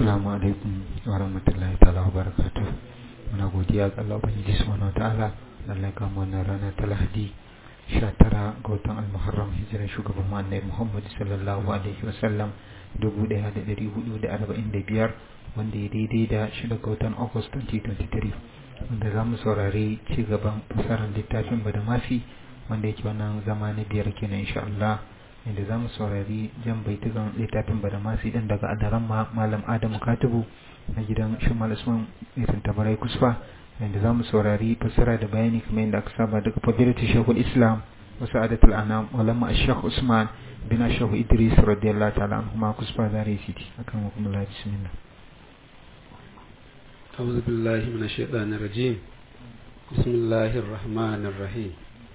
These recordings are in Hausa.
Assalamu alaikum wa rahmatullahi ta'ala wa barakatuh. Muna godiya ga Allah Ubangiji subhanahu wa ta'ala da Allah ya kama wannan rana ta Lahadi 19 ga watan Al-Muharram hijiran shugaban mu Annabi Muhammad sallallahu alaihi wa sallam 1445 wanda ya daidai da 6 ga watan August 2023 wanda za mu saurari ci gaban fasarar littafin Badamafi wanda yake wannan zama na biyar kenan insha Allah inda za mu saurari jan baitukan littafin badamasi din daga adaran malam adamu katibu na gidan shimal usman mai tabarai kusfa inda za mu saurari fassara da bayani kamar yadda aka saba daga fadilatu shekul islam wa sa'adatul anam walama ashekh usman bin ashekh idris radiyallahu ta'ala anhu ma kusfa zare siti akan hukumar bismillah أعوذ بالله من الشيطان الرجيم بسم الله الرحمن الرحيم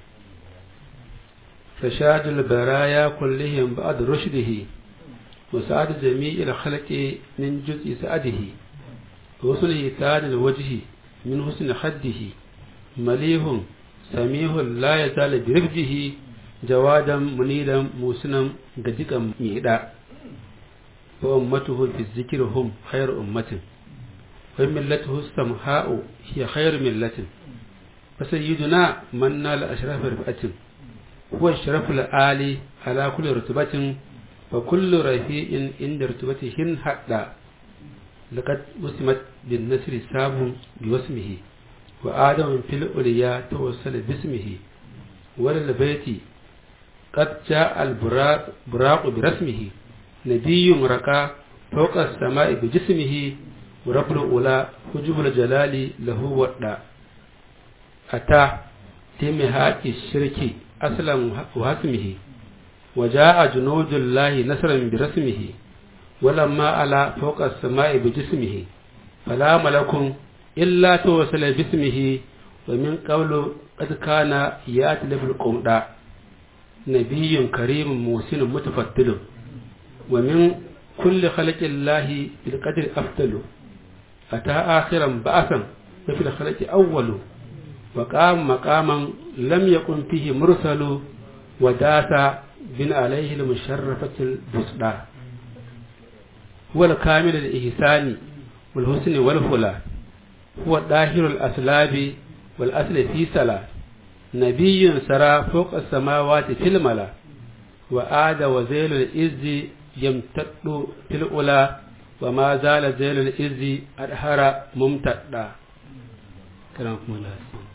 فشاد البرايا كلهم بعد رشده وسعد جميع الخلق من جزء سعده وحسن إيتاد الوجه من حسن خده مليح سميح لا يزال برفده جوادا منيلا موسنا دقيقا ميدا وأمته في الذكر هم خير أمة وملته السمحاء هي خير ملة فسيدنا من نال أشرف رفعة هو الشرف العالي على كل رتبة وكل رفيع عند رتبته حتى لقد وسمت بالنسر ساب بوسمه وآدم في الأولياء توصل باسمه وللبيت قد جاء البراق برسمه نبي رقى فوق السماء بجسمه ورب الأولى حجب الجلال له ودا أتى تمهات الشرك أصلا وهسمه وجاء جنود الله نصرا برسمه ولما على فوق السماء بجسمه فلا ملك إلا توصل باسمه ومن قبل قد كان يأتلف القمداء نبي كريم موسن متفتل ومن كل خلق الله بالقدر أفضل أتى آخرا بأسا وفي الخلق أول وقام مقاما لم يكن فيه مرسل وداس بن عليه المشرفة البسطى هو الكامل الإحسان والحسن والفلا هو الداهر الأسلاب والأصل في سلا نبي سرى فوق السماوات في الملا وآد وزيل الإز يمتد في الأولى وما زال زيل الإز أدهر ممتدا كرامكم الله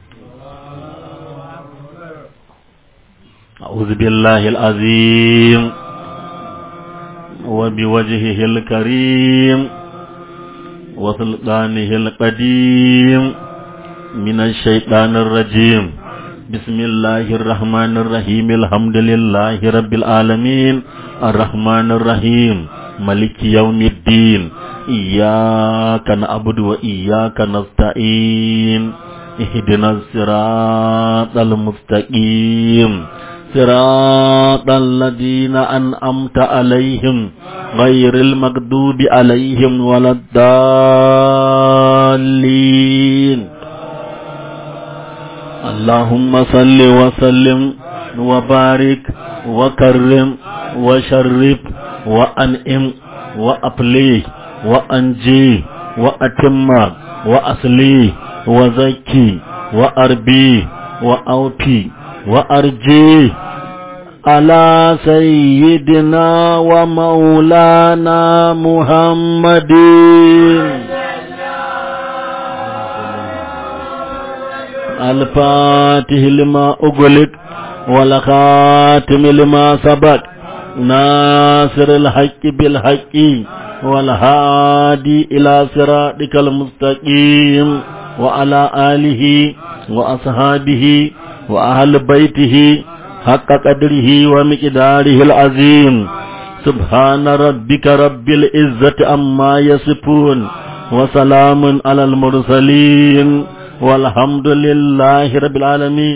أعوذ بالله العظيم وبوجهه الكريم وسلطانه القديم من الشيطان الرجيم بسم الله الرحمن الرحيم الحمد لله رب العالمين الرحمن الرحيم ملك يوم الدين إياك نعبد وإياك نستعين اهدنا الصراط المستقيم صراط الذين أنعمت عليهم غير المغضوب عليهم ولا الضالين اللهم صل وسلم وبارك وكرم وشرف وأنئم وأبلي وأنجي وأتم وأصلي وزكي وأربي وأوفي وأرجي على سيدنا ومولانا محمد الفاتح لما أغلق والخاتم لما سبق ناصر الحق بالحق والهادي إلى صراطك المستقيم وعلى آله وأصحابه وأهل بيته حق قدره ومقداره العظيم سبحان ربك رب العزة أما يصفون وسلام على المرسلين والحمد لله رب العالمين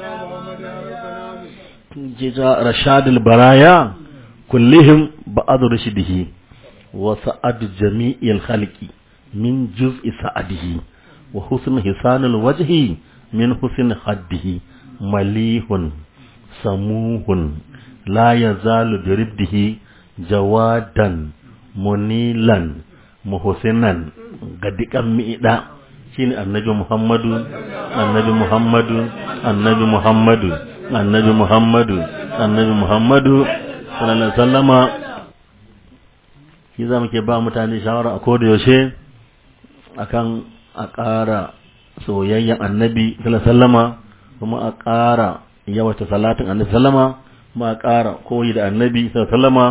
جزاء رشاد البرايا كلهم بعض رشده وسعد جميع الخلق من جزء سعده وحسن حسان الوجه من حسن خده مليح سموه لا يزال برده جوادا منيلا muhsinan gadikan mi'ida shine annabi Muhammadu annabi Muhammadu annabi Muhammadu annabi Muhammadu annabi Muhammadu sallallahu alaihi wasallama shi za muke ba mutane shawara a koda yaushe akan a ƙara soyayyen annabi sallallahu alaihi wasallama kuma a ƙara yawata salatin annabi sallama kuma a ƙara koyi da annabi sallallahu alaihi wasallama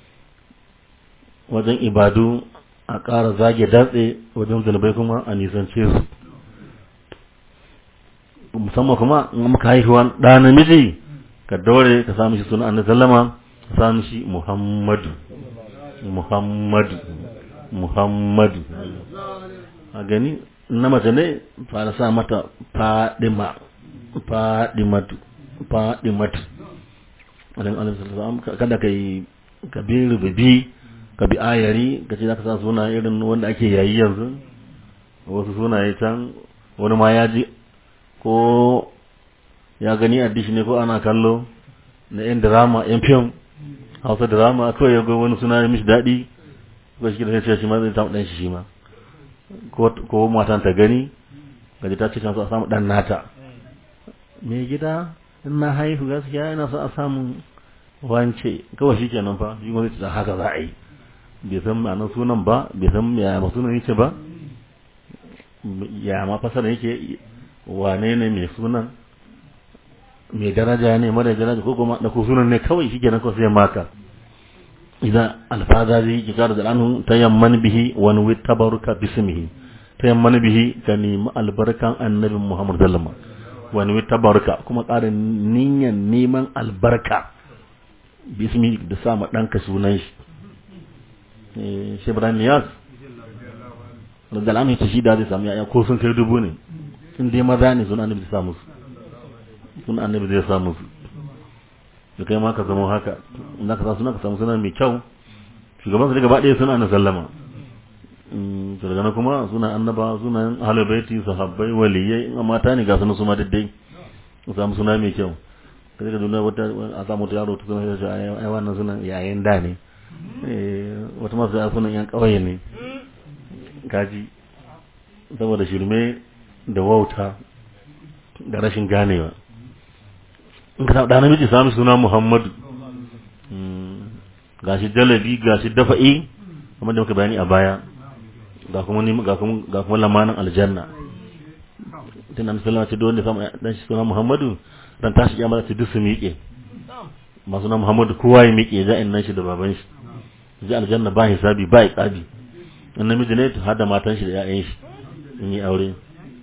wajen ibadu a ƙara zage datse wajen zunubai kuma a nisance su musamman kuma in muka haihuwa ɗa namiji ka daure ka samu shi suna annabi sallama ka samu shi muhammadu muhammadu muhammadu a gani na mace ne fara sa mata fadima fadimatu fadimatu kada ka yi ka bi rububi ka bi ayari ka ce za ka sa suna irin wanda ake yayi yanzu wasu sunaye can wani ma ya ji ko ya gani a dishi ne ko ana kallo na yan drama yan fim hausa drama kawai ya ga wani suna ya mishi daɗi ko shi da sai shi ma zai samu ɗan shi shi ma ko matan ta gani gaji ta ce can so a samu ɗan nata me gida in na haihu gaskiya yana so a samu wance kawai shi kenan fa shi ma zai ce haka za a yi bai san ma'anar sunan ba bai san ya ma sunan yake ba ya ma fasara yake wane ne mai sunan mai daraja ne mara daraja ko kuma da ko sunan ne kawai shi kenan kawai sai maka idan alfaza zai yi kara da anhu tayamman bihi wa nuwi tabaruka bismihi tayamman bihi ka nemi albarkan annabi Muhammad sallallahu alaihi wasallam wa nuwi tabaruka kuma ƙarin niyyar neman albarka bismi da sa ma ɗanka sunan shi shi Ibrahim Niyas da alamu ta shi da zai samu yaya ko sun kai dubu ne in dai maza ne sunan annabi zai samu su sunan annabi zai samu su da kai ma ka zama haka in ka sa suna ka samu suna mai kyau shugaban su daga ba ɗaya suna na sallama to daga nan kuma suna annaba suna halibaiti sahabbai waliyai in mata ne ga suna su ma daddai su samu suna mai kyau kaje ka duna wata a samu ta yaro ta suna ya ai wannan suna yayin da ne wata masu ya sunan yan ƙauye ne kaji saboda shirme da wauta da rashin ganewa in ka da namiji sami suna Muhammadu gashi jalabi gashi dafa'i kamar da muka bayani a baya ga kuma ni ga kuma ga kuma lamanin aljanna tun nan sallama ce dole samu dan shi suna Muhammadu dan tashi kiyama ta duk su miƙe masu na Muhammadu kowa ya miƙe za nan shi da baban shi ji aljanna ba hisabi ba iqabi in namiji ne to hada matan shi da ƴaƴan shi in yi aure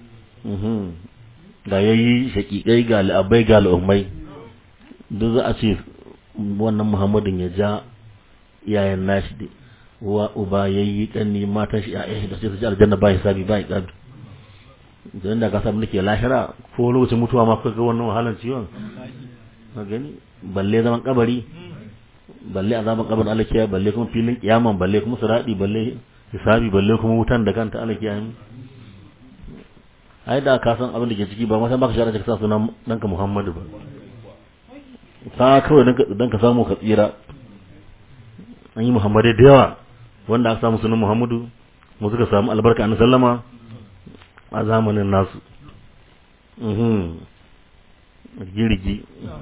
da yayi shakikai ga al'abai ga al'ummai duk za a ce wannan muhammadin ya ja yayan nashi da wa uba yayi kanni matan shi ƴaƴan shi da sai su ji aljanna ba hisabi ba iqabi dan da ka samu nake lahira ko lokacin mutuwa ma kaga wannan wahalan ciwon ka gani balle zaman kabari balle azaban kabarin alakiya balle kuma filin kiyaman balle kuma siradi balle hisabi balle kuma wutan da kanta alakiya ai da ka san abin da ke ciki ba ma san baka shara ka sa sunan danka Muhammadu ba ka kawai dan ka samu ka tsira an yi Muhammadu da yawa wanda aka samu sunan Muhammadu mu suka samu albarka annabi sallama a zamanin nasu mhm girgi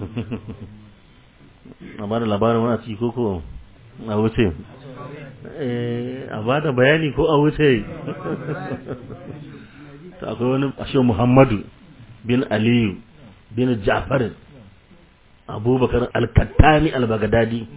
a bada labarin wani a ciki koko a wuce a bada bayani ko a wuce ta akwai wani ashe muhammadu bin aliyu bin ja'far abubakar alkattani albagadadi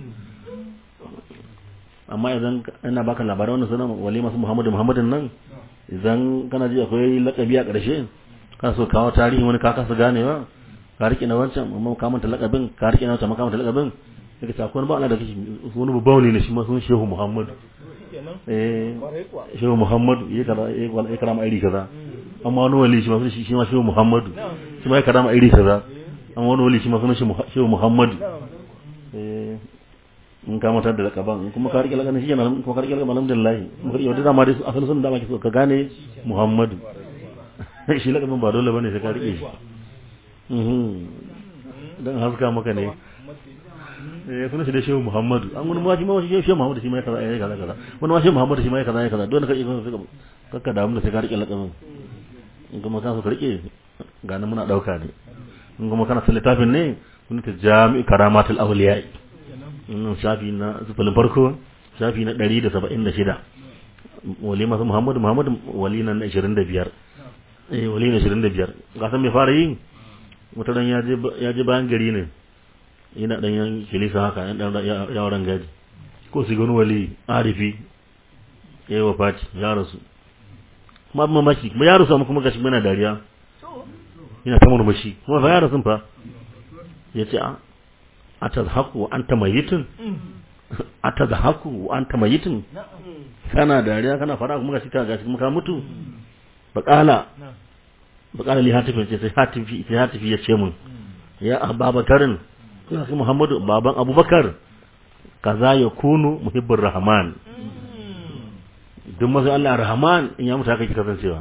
amma idan ina baka labarai wannan suna wali masu muhammadu muhammadin nan idan kana ji akwai lakabi a ƙarshe kana so kawo tarihi wani ka kasa ganewa ka rike na wancan amma ka manta lakabin ka rike na wancan ka manta lakabin daga ta akwai ba Allah da kake wani babban ne shi ma sun shehu muhammadu eh shehu muhammadu ya kaza ya karama iri kaza amma wani wali shi ma sun shi ma shehu muhammadu shi ma ya karama iri kaza amma wani wali shi ma sun shehu muhammadu eh in ka matar da lakaban in kuma ka rike lakaban shi kenan kuma ka rike lakaban alhamdulillah mu rike wata dama dai asalin sun da ma so ka gane muhammadu shi lakaban ba dole bane sai ka rike shi mhm dan haska maka ne eh sunan shi da shehu muhammadu an wani ma shi ma shi shehu muhammadu shi ma ya kaza ya kaza kaza wani ma shehu muhammadu shi ma ya kaza ya kaza dole ka iko ka kakka damu da sai ka rike lakabin in kuma ka so ka rike ga nan muna dauka ne in kuma kana son littafin ne kun ta jami'u karamatul awliya in shafi na sufalin farko shafi na 176 wali masu muhammadu muhammadu wali na 25 eh wali na 25 ga san me fara yi wata dan ya je ya je bayan gari ne yana dan yan kilisa haka yan dan yawaran gaji ko su gani wali arifi yayi wafati ya rasu kuma abin mamaki kuma ya rasu amma kuma gashi muna dariya yana ta murmushi kuma fa ya rasu fa ya ce a atazhaku wa anta mayitun atazhaku wa anta mayitun kana dariya kana fara kuma gashi ka gashi kuma ka mutu bakala bakala li hatifi ce sai hatifi sai hatifi ya ce mun ya ababakarin ya sai muhammadu baban abubakar kaza ya kunu muhibbur rahman duk masu Allah rahman in ya mutu haka ki kasancewa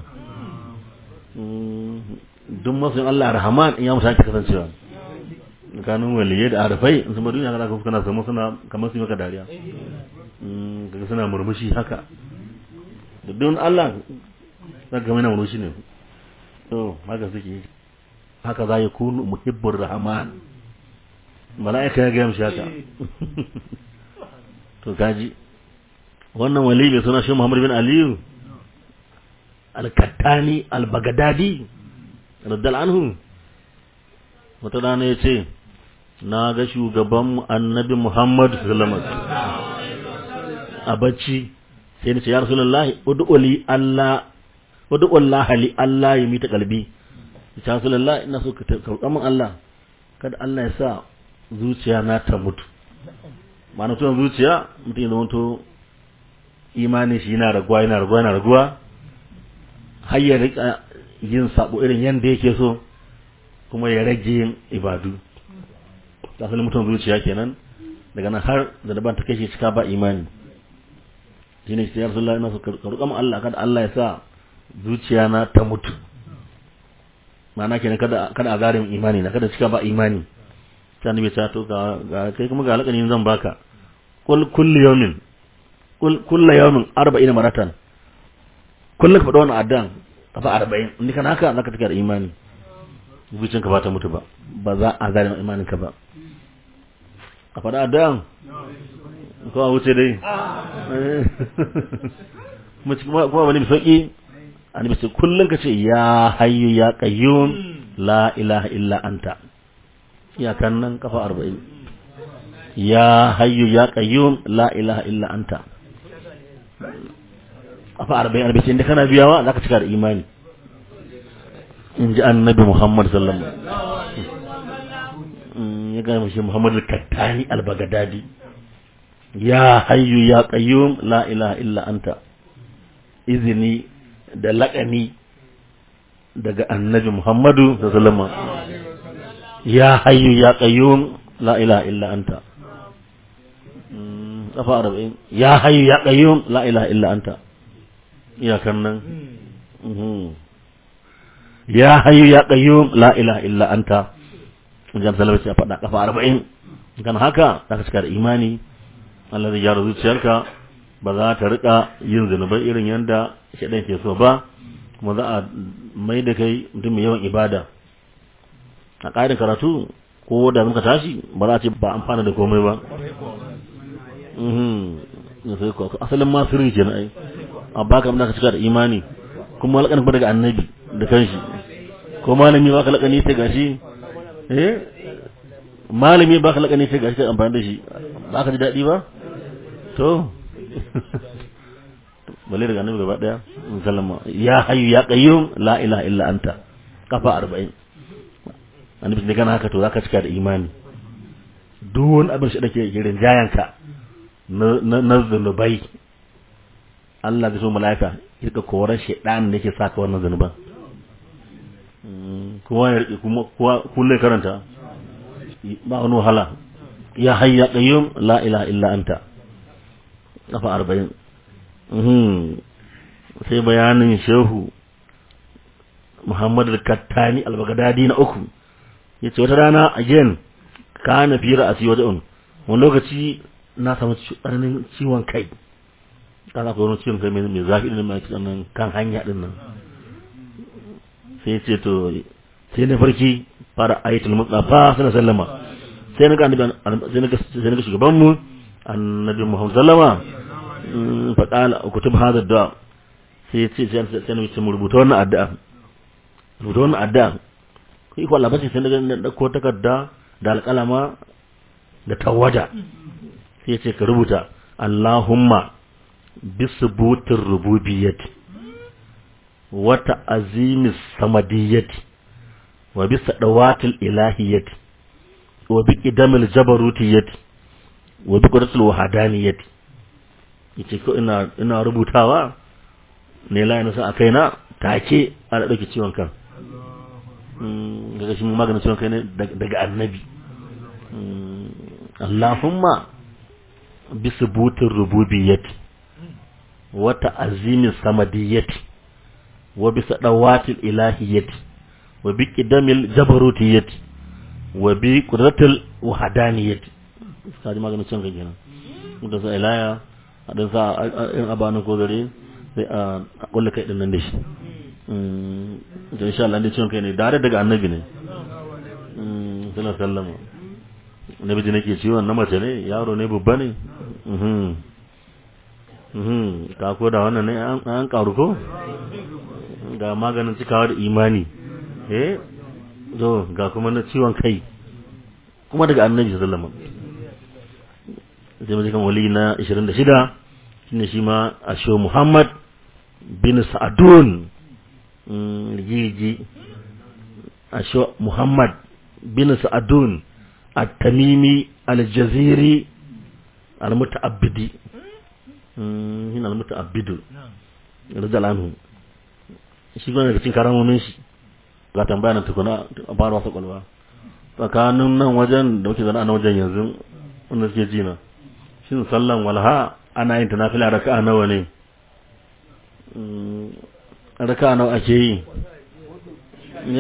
duk masu Allah rahman in ya mutu haka ki kasancewa kanun waliye da arafai in sama duniya kana kana samu suna kamar su maka dariya kaga suna murmushi haka da don Allah zaka ga mana murmushi ne to haka suke haka za ya kunu muhibbur rahman mala'ika ya ga mishi haka to kaji wannan wali mai suna shi Muhammad bin Aliyu al-Kattani al-Baghdadi radiyallahu anhu wata rana ya ce na ga shugaban annabi Muhammad sallallahu a bacci sai ni ce ya rasulullahi ud'uli Allah ud'ullaha li Allah ya mita kalbi ya rasulullahi ina so ka karɓa min Allah kada Allah ya sa zuciya na ta mutu ma'ana tunan zuciya mutum ya zama to imani shi yana raguwa yana raguwa yana raguwa har ya rika yin sabo irin yanda yake so kuma ya rage yin ibadu asalin mutum zuciya kenan daga nan har da daban ta kai shi cika ba imani shine sai ya Rasulullah ina so ka roƙa Allah kada Allah ya sa zuciya na ta mutu ma'ana kenan kada kada a zarim imani na kada cika ba imani sai annabi ya to ga kai kuma ga alƙanin zan baka kul kullu yawmin kul kullu yawmin 40 maratan kullum ka faɗa wannan addan kafa 40 in kana haka zaka take da imani zuciyarka ba ta mutu ba ba za a zalim imanin ka ba a faɗa addan ko a wuce dai kuma wani mai sauƙi annabi sai kullum ka ce ya hayyu ya qayyum la ilaha illa anta iyakan nan kafa arba'in ya hayyu ya qayyum la ilaha illa anta kafa arba'in annabi sai inda kana biyawa zaka cika da imani in ji annabi muhammad sallallahu alaihi wasallam ya gaya mashi muhammad al-kattani al-bagadadi ya hayyu ya qayyum la ilaha illa anta izini da laƙani daga annabi muhammadu sallallahu alaihi wasallam ya hayyu ya qayyum la ilaha illa anta kafa arba'in ya hayyu ya qayyum la ilaha illa anta iyakan nan ya hayyu ya qayyum la ilaha illa anta jan salama ce faɗa kafa arba'in kan haka za ka cika da imani Allah zai gyara zuciyarka ba za ta rika yin zunubai irin yadda shaɗan ke so ba kuma za a mai da kai mutum mai yawan ibada a ƙarin karatu ko da muka tashi ba za a ce ba amfana da komai ba asalin ma sirri ke na ai a baka da ka cika da imani kuma laƙanin ba daga annabi da kanshi ko malami ba ka laƙani sai gashi eh malami ba ka laƙani sai gashi ka amfani da shi ba ka ji daɗi ba to balle daga annabi gaba daya sallama ya hayyu ya qayyum la ilaha illa anta kafa 40 annabi ne kana haka to zaka cika da imani duk wani abin shi dake girin jayanka na na zunubai Allah bai so malaika ya ka korar shedan da yake saka wannan zunuban kowa ya rike kuma kowa kulle karanta ba wani wahala ya hayya qayyum la ilaha illa anta kafa arba'in sai bayanin shehu muhammadu kattani albagadadi na uku ya ce wata rana again ka na fi ra'asi wata un wani lokaci na samu tsananin ciwon kai ka za ku wani ciwon kai mai zafi ɗin mai nan kan hanya ɗin nan sai ce to sai na farki fara ayatul mustafa sallallahu sallama sai na ga annabi sai na ga sai na ga shugaban mu annabi muhammad sallama fa qala kutub hadha du'a sai ya ce sai na ce mu rubuta wannan addu'a rubuta wannan addu'a kai ko Allah bace sai na ga dauko takarda da alƙalama da tawada sai ya ce ka rubuta Allahumma bisubutir rububiyyati wa ta'azimis samadiyyati wa bisa dawatil ilahiyyati wa bi qidamil jabarutiyyati wa bi qudratil wahdaniyati yace ko ina ina rubutawa ne la ina sa akai na take ana dauke ciwon kan daga shi maganin ciwon kai ne daga annabi Allahumma bisubutir rububiyyati wa ta'azimis samadiyyati wa bisa dawatil ilahiyyati wa bi qidamil jabarutiyyati wa bi qudratil wahdaniyati kaji maganin cin ga kenan da sa ilaya a dan sa in abanin ko gare sai a kulle kai din nan da shi mm insha Allah dai cin kai ne dare daga annabi ne mm sallallahu alaihi wasallam nabi ji nake ciwon na mace ne yaro ne babba ne mhm mhm ka ko da wannan ne an karu ko ga maganin cikawa da imani eh zo ga kuma na ciwon kai kuma daga annabi sallallahu alaihi wasallam sai kan wali na 26 shine shi ma asho Muhammad bin Sa'adun jiji asho Muhammad bin Sa'adun at-Tamimi al-Jaziri al-Muta'abbidi hin al-Muta'abbidu radiyallahu shi gane da cikin karamomin shi ga tambaya nan tukuna a fara wasa kwalwa tsakanin nan wajen da muke zana a nan wajen yanzu wanda suke ji na shin sallan walha ana yin ta nafila raka'a nawa ne raka'a nawa ake yi ne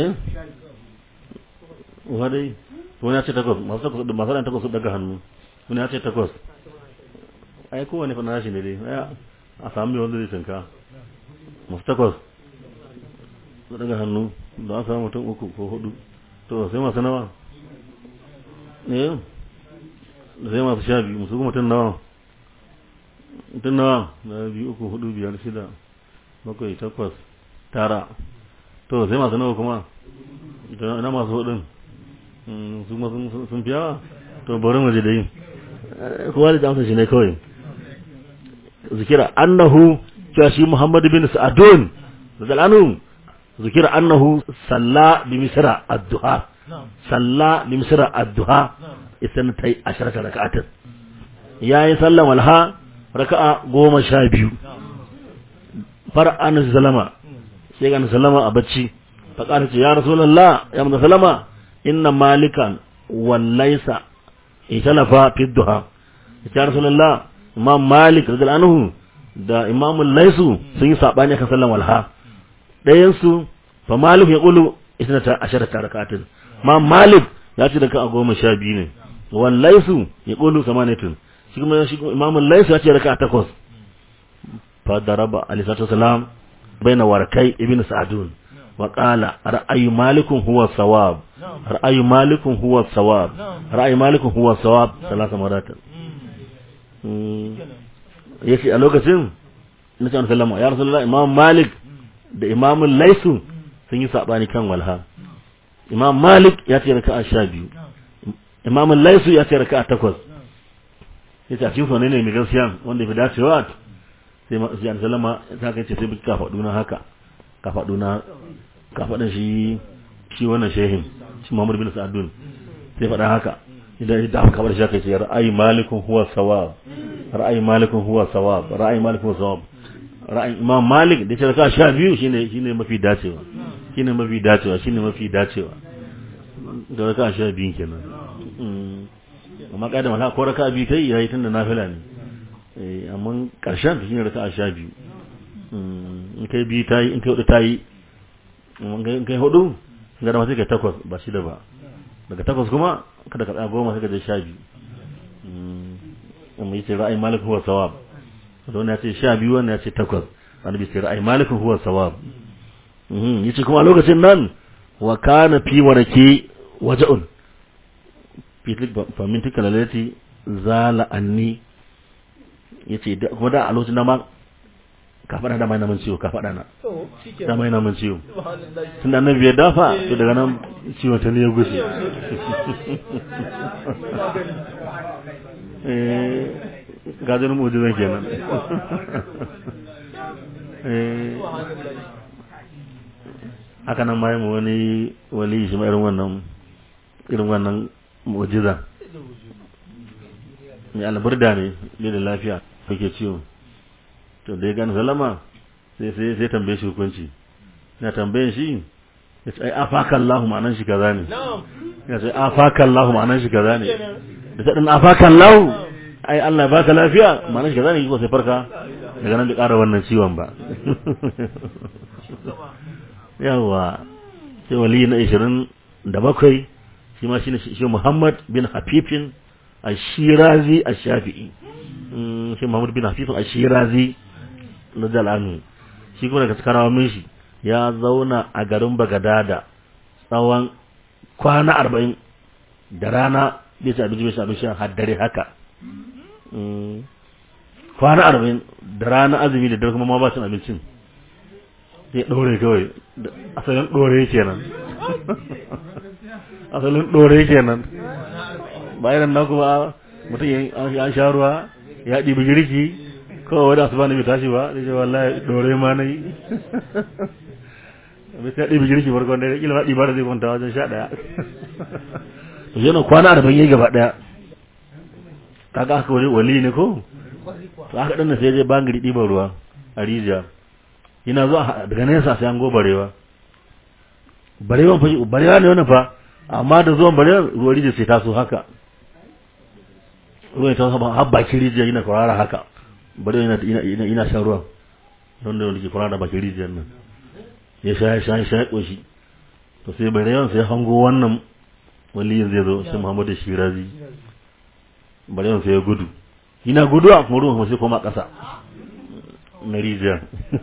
wadai wani ya ce takwas masu takwas masu ɗan takwas su daga hannu wani ya ce takwas ai kowane fa nashi ne dai a samu mai wanda zai tinka masu takwas su daga hannu da a samu mutum uku ko hudu to sai masu nawa ne da sai masu sha biyu musu kuma mutum nawa mutum nawa na biyu uku hudu biyar shida bakwai takwas tara to sai masu nawa kuma ina masu hudun su kuma sun fi yawa to bari mu je da yin kowa da jamsa shi ne kawai zikira annahu cewa shi muhammad bin sa'adun da zalanu zikira annahu salla bi misra ad-duha salla bi misra ad-duha isan tai asharata raka'atin yayi sallan walha raka'a goma sha biyu far an zalama sai ga sallama a bacci fa kana ce ya rasulullah ya mun sallama inna malikan wallaisa italafa fi duha ya rasulullah imam malik radiyallahu anhu da imam laisu sun yi sabani akan sallan walha ɗayan su fa malik ya qulu isnata asharata raka'atin imam malik ya ce raka'a goma sha biyu ne wallaisu ya qulu samanatun shi kuma shi imam laisu ya ce raka'a takwas fa daraba alayhi salatu wasalam baina warkai ibn sa'dun wa qala ra'ayu malikun huwa sawab ra'ayu malikun huwa sawab ra'ayu malikun huwa sawab salasa marata yace a lokacin na ce sallama ya rasulullah imam malik da imam laisu sun yi sabani kan walha imam malik ya ce raka'a sha biyu imam laisu ya ce raka'a takwas yace a cikin ne mai gaskiya wanda ya fi dacewa sai ma sai sallama ta kai ce sai bi kafaɗu na haka kafaɗu na kafaɗan shi shi wannan shehin shi Muhammad bin Sa'adun sai faɗa haka idan idan aka kabar shi kai ce ra'ayi malikun huwa sawab ra'ayi malikun huwa sawab ra'ayi malikun huwa sawab ra'ayi Imam Malik da ce ka sha biyu shine shine mafi dacewa shine mafi dacewa shine mafi dacewa da ka sha biyu kenan amma kada mala ko raka biyu kai yayi tunda nafila ne eh amma karshen shine raka sha biyu in kai biyu tayi in kai hudu tayi in kai hudu ga da sai kai takwas ba shida ba daga takwas kuma kada ka tsaya goma sai ka je sha biyu amma yace ra'ayi malik huwa sawab to ne yace sha biyu wannan yace takwas annabi yace ra'ayi malik huwa sawab mhm yace kuma a lokacin nan wa kana fi waraki waja'un fitik fa min tikalalati zala anni yace kuma da a lokacin nan ma ka faɗa da mai namun ciwo ka faɗa na da mai namun ciwo tun da annabi ya dafa to daga nan ciwon ta ne ya gushe gajin mujizan kenan haka nan ma mu wani wali shi ma irin wannan irin wannan mujiza mai alburda ne bai da lafiya kake ciwo to da ya gani salama sai sai sai tambaye shi hukunci na tambayen shi ya ce ai afaka Allah ma'anan shi kaza ne ya ce afaka Allah ma'anan shi kaza ne da ta dan afaka Allah ai Allah ya baka lafiya ma'anan shi kaza ne ko sai farka daga nan bai ƙara wannan ciwon ba yawa sai wali na 27 shi ma shine shi Muhammad bin Hafifin Ashirazi Ash-Shafi'i shi Muhammad bin Hafifin Ashirazi na Jalanu shi kuma daga cikin rawamin shi ya zauna a garin Bagadada tsawon kwana arba'in da rana bai ci abinci bai ci abinci har dare haka kwana arba'in da rana azumi da dare kuma ma ba cin abincin sai ɗore kawai asalin ɗore kenan asalin ɗore kenan bayan nan kuma mutum ya sha ruwa ya ɗibi girki kawai wadda asuba ne bai tashi ba da ce wallahi ɗore ma na yi bai sai ɗibi girki farkon da kila ma ɗiba da zai kwanta wajen sha ɗaya to yana kwana arba'in yayi gaba ɗaya kaga haka wani wali ne ko to haka ɗan sai je bangiri ɗiban ruwa a rijiya yana zuwa daga nesa sai an go barewa barewa fa barewa ne wannan fa amma da zuwan barewa ruwan rijiya sai taso haka ruwan ta saba har bakin rijiya yana kwarara haka barewa yana ina ina shan ruwan don da wanda ke kwarara bakin rijiyar nan ya sha ya sha ya sha koshi to sai barewan sai hango wannan waliyin zai zo shi Muhammadu Shirazi barewan sai ya gudu ina gudu a kuma ruwan sai koma ƙasa na rijiya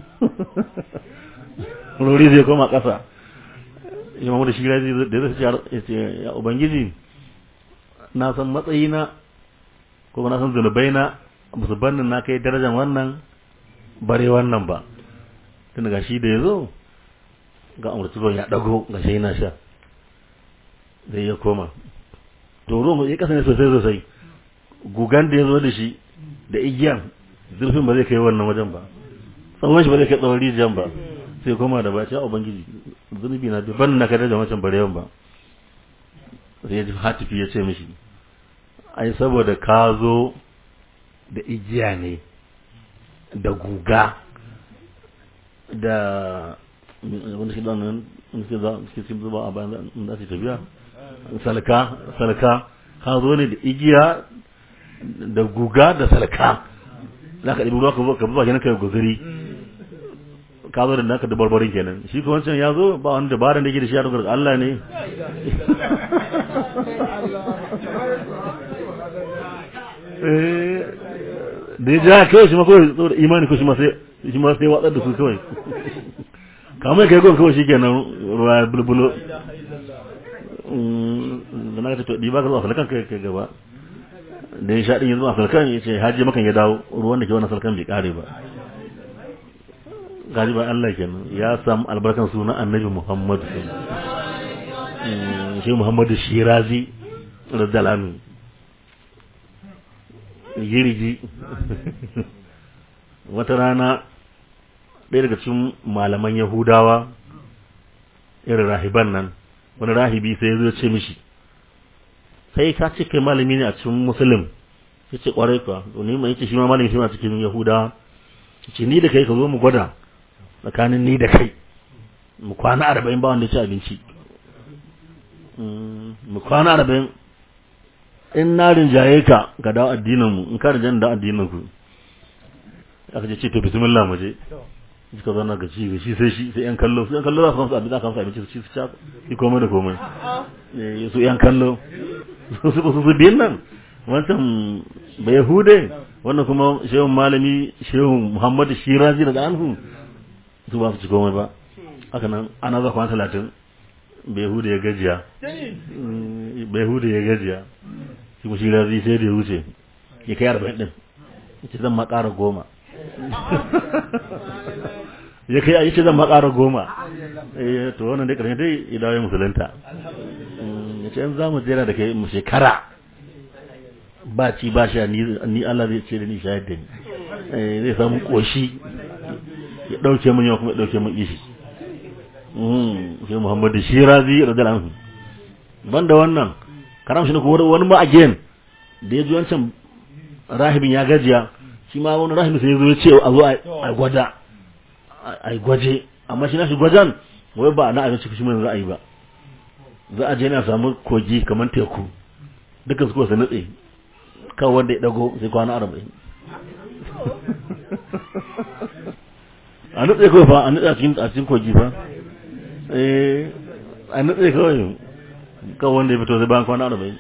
rori zai koma ƙasa imamu da shi da zai ce ya ubangiji na san matsayina ko na san zunubai na ba su bannin na kai darajar wannan bare wannan ba tun ga shi da ya zo ga amurci ruwan ya ɗago ga shi yana sha zai ya koma to ruwan ya kasance sosai sosai gugan da ya zo da shi da igiyan zurfin ba zai kai wannan wajen ba tsawon shi ba zai kai tsawon rijiyan ba sai koma da baci a ubangiji zunubi na ban na kada da wancan barewan ba sai ya ji hatifi ya ce mishi ai saboda ka zo da igiya ne da guga da wanda shi dan nan suke za suke cin zuba a bayan da su tafiya salka salka ka zo ne da igiya da guga da salka za ka ɗibi ruwa ka zuba kenan kai guzuri ka zo da naka da barbarin kenan shi ko wancan ya zo ba wani dabaran da yake da shi ya dogara Allah ne da ya ja kawai shi ma kawai saboda imani ko shi ma sai shi ma sai watsar da su kawai kamar kai kawai kawai shi kenan ruwa bulbulo da na ta to ɗiba ka zuwa falkan kai kai gaba da ya sha ɗin yanzu a salkan ya ce haji makan ya dawo ruwan da ke wannan salkan bai kare ba gaji ba Allah kenan ya samu albarkan suna annabi Muhammad shi Muhammadu Shirazi radalanu yiriji wata rana ɗaya daga cikin malaman Yahudawa irin rahiban nan wani rahibi sai ya zo ce mishi sai ka ce kai malami ne a cikin musulun ya ce kwarai kuwa ni mai yace shi ma malami shi ma cikin yahuda ce ni da kai ka zo mu gwada tsakanin ni da kai mu kwana arba'in ba wanda ya ci abinci mu kwana arba'in in na rinjaye ka ga dawo addinin mu in ka rinjaye da addinin ku aka ce to bismillah mu je suka zana ga ci ga shi sai shi sai yan kallo su yan kallo za su kamsa abin za su kamsa abinci su ci su ci komai da komai su yan kallo su su su biyan nan wancan bai hude wannan kuma shehun malami shehun muhammadu shirazi daga anhu su ba su ci komai ba haka nan ana za kwana talatin bai hude ya gajiya bai hude ya gajiya shi mu shirazi sai da ya wuce ya kai arba'in din ce zan makara goma ya kai ayi ce zan makara goma eh to wannan dai karshe dai ya dawo musulunta ya ce in za mu jera da kai mu shekara ba ci ba sha ni Allah zai ce da ni shayar da ni zai samu koshi ya dauke mun yau kuma ya dauke mun ishi sai Muhammadu Shirazi radiyallahu anhu banda wannan karam shi ne kuma wani ma again da ya ji wancan rahibin ya gajiya shi ma wani rahibin sai ya zo ya ce a zo a gwada a gwaje amma shi na shi gwajan wai ba na abinci shi mun za a yi ba za a je na samu kogi kamar teku dukkan su kuwa su nutse kan wanda ya dago sai kwana arba'in a nutse kawai fa a nutse a cikin a cikin kogi fa eh a nutse kawai kan wanda ya fito sai bayan kwana arba'in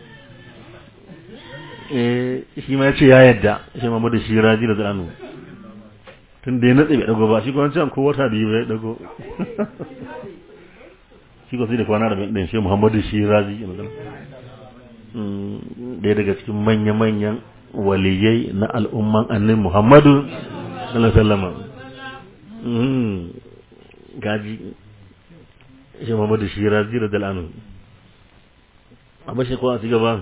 eh shi ma ya ce ya yadda shi ma da shi raji da zanu tun da ya nutse bai dago ba shi kuma can ko wata biyu bai dago shi ko sai da kwana arba'in din shi muhammadu shi raji ɗaya daga cikin manya-manyan waliyai na al'umman annin Muhammadu sallallahu gaji shi Muhammadu shi razi da dal'anu a bashi kowa su gaba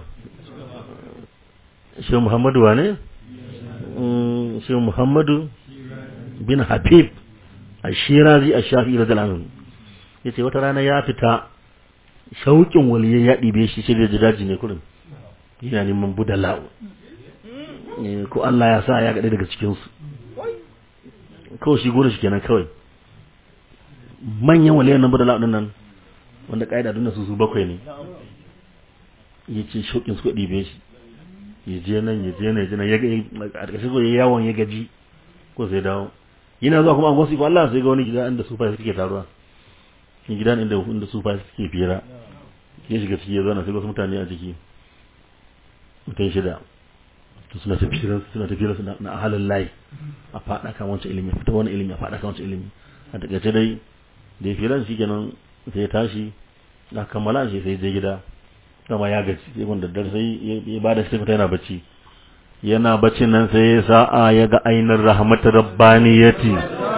shi Muhammadu wa ne? shi Muhammadu bin Habib a shi razi a shafi da dal'anu ya ce wata rana ya fita shauƙin waliyai ya ɗibe shi shi da daji ne kurin yana neman budala'u ko Allah ya sa ya gaɗe daga cikinsu kawai shi gona shi kenan kawai manyan waliyan nan budala'u ɗin nan wanda ƙa'ida duna su su bakwai ne ya ce shauƙin su ɗibe shi ya je nan ya je nan ya je nan ya a ƙarshe ko ya yawon ya gaji ko sai dawo yana zuwa kuma an wasu ko Allah sai ga wani gida inda su fa suke taruwa gidan inda inda su fa suke fira ya shiga ciki ya zauna sai wasu mutane a ciki mutum shida to suna tafiyar suna tafiyar su na halin layi a fada kan wancan ilimi fita wani ilimi a fada kan wancan ilimi a takaice dai da ya firan shi kenan sai ya tashi na kammala shi sai je gida kama ya gaci sai wanda daddare sai ya ba da shi fita yana bacci yana baccin nan sai ya sa'a ya ga ainihin rahmatar rabbaniyati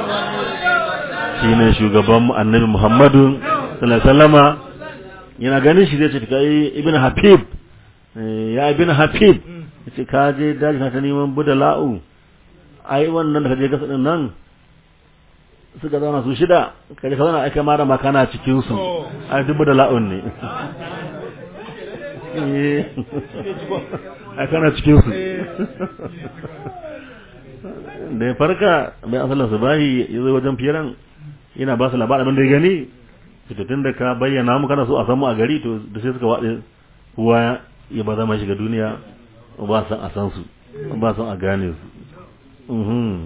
shine shugaban annabi Muhammadu sallallahu alaihi wasallama yana ganin shi zai ce kai ibn Habib ya ibn Habib yace ka je daji ka ta neman budala'u ai wannan da ka je gasa din nan suka zauna su shida ka je ka zauna ai kai ma da makana cikin su ai duk budala'un ne ai kana cikin su da ya farka bai asalin su bahi ya zo wajen firan yana ba su labarin abin da ya gani fitattun da ka bayyana mu kana so a san mu a gari to da sai suka waɗe kowa ya ba zama shiga duniya ba san a san su ba san a gane su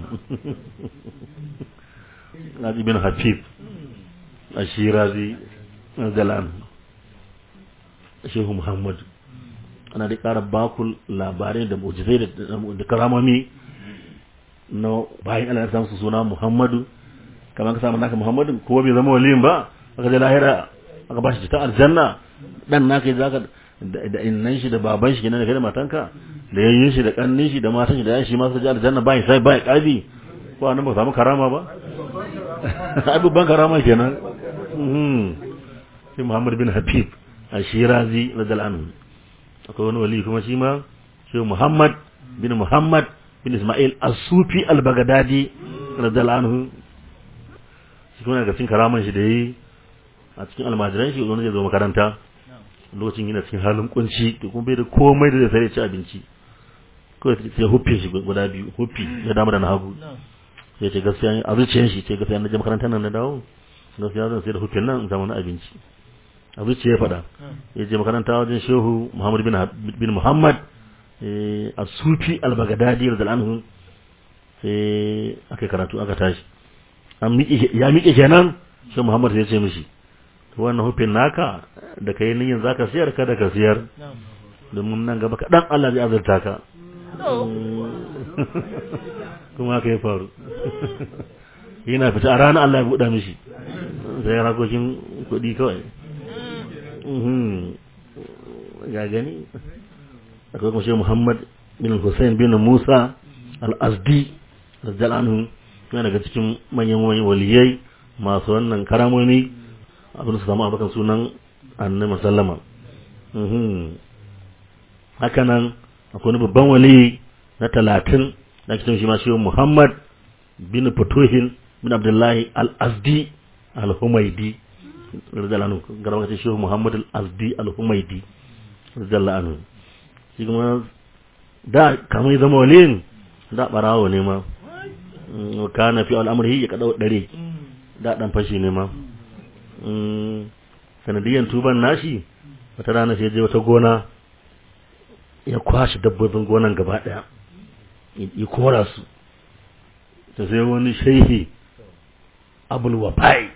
na ibn hafif a shirazi zalan shehu muhammad ana da ƙara bakul labarai da mujizai da karamami na bayan Allah ya samu suna muhammadu kamar ka samu naka muhammadu ko bai zama waliyin ba aka je lahira aka ba shi ta aljanna dan naka zaka da innan shi da baban shi kenan da kai da matanka da yayyin shi da kannin shi da matan shi da yayin shi ma su ji aljanna bai sai bai kabi ko anan ba samu karama ba ai babban karama kenan mhm sai Muhammad bin Habib Ashirazi radiyallahu anhu akwai wani wali kuma shi ma shi Muhammad bin Muhammad bin Ismail As-Sufi Al-Baghdadi radiyallahu anhu shi kuma daga cikin karaman shi da yi a cikin almajiran shi wani zai zo makaranta lokacin yana cikin halin kunci da kuma bai da komai da zai sai ci abinci kawai sai huffe shi guda biyu huffi ya dama da na hagu sai ce gaskiya a zuciyar shi ce gaskiya na je makarantar nan na dawo gaskiya zan sai da huffin nan in samu na abinci a zuciya ya faɗa ya je makaranta wajen shehu muhammad bin muhammad a sufi al-baghdadi radiyallahu anhu sai aka karatu aka tashi ya miƙe kenan shehu muhammad sai ya ce mishi wannan hufin naka da kai niyyar zaka siyar kada ka siyar domin nan gaba kaɗan Allah zai azurta ka kuma haka ya faru yana fita a ranar Allah ya buɗa mishi sai rakokin kuɗi kawai ga gani akwai kuma shi Muhammad bin Hussein bin Musa al-Azdi radiyallahu yana daga cikin manyan waliyai masu wannan karamomi abin su samu abakan sunan annabi sallama haka nan akwai wani babban wali na talatin da ake shi ma shi Muhammad bin Futuhin bin Abdullahi al-Azdi al-Humaidi radiyallahu anhu garba kace shi Muhammad al-Azdi al-Humaidi radiyallahu anhu shi kuma da kamar zama waliyin da barawo ne ma kana fi al'amri ya kada dare da dan fashi ne ma sanadiyan tuban nashi wata rana sai je wata gona ya kwashi dabbobin gonan gaba daya ya kora su ta sai wani shehi abul wafai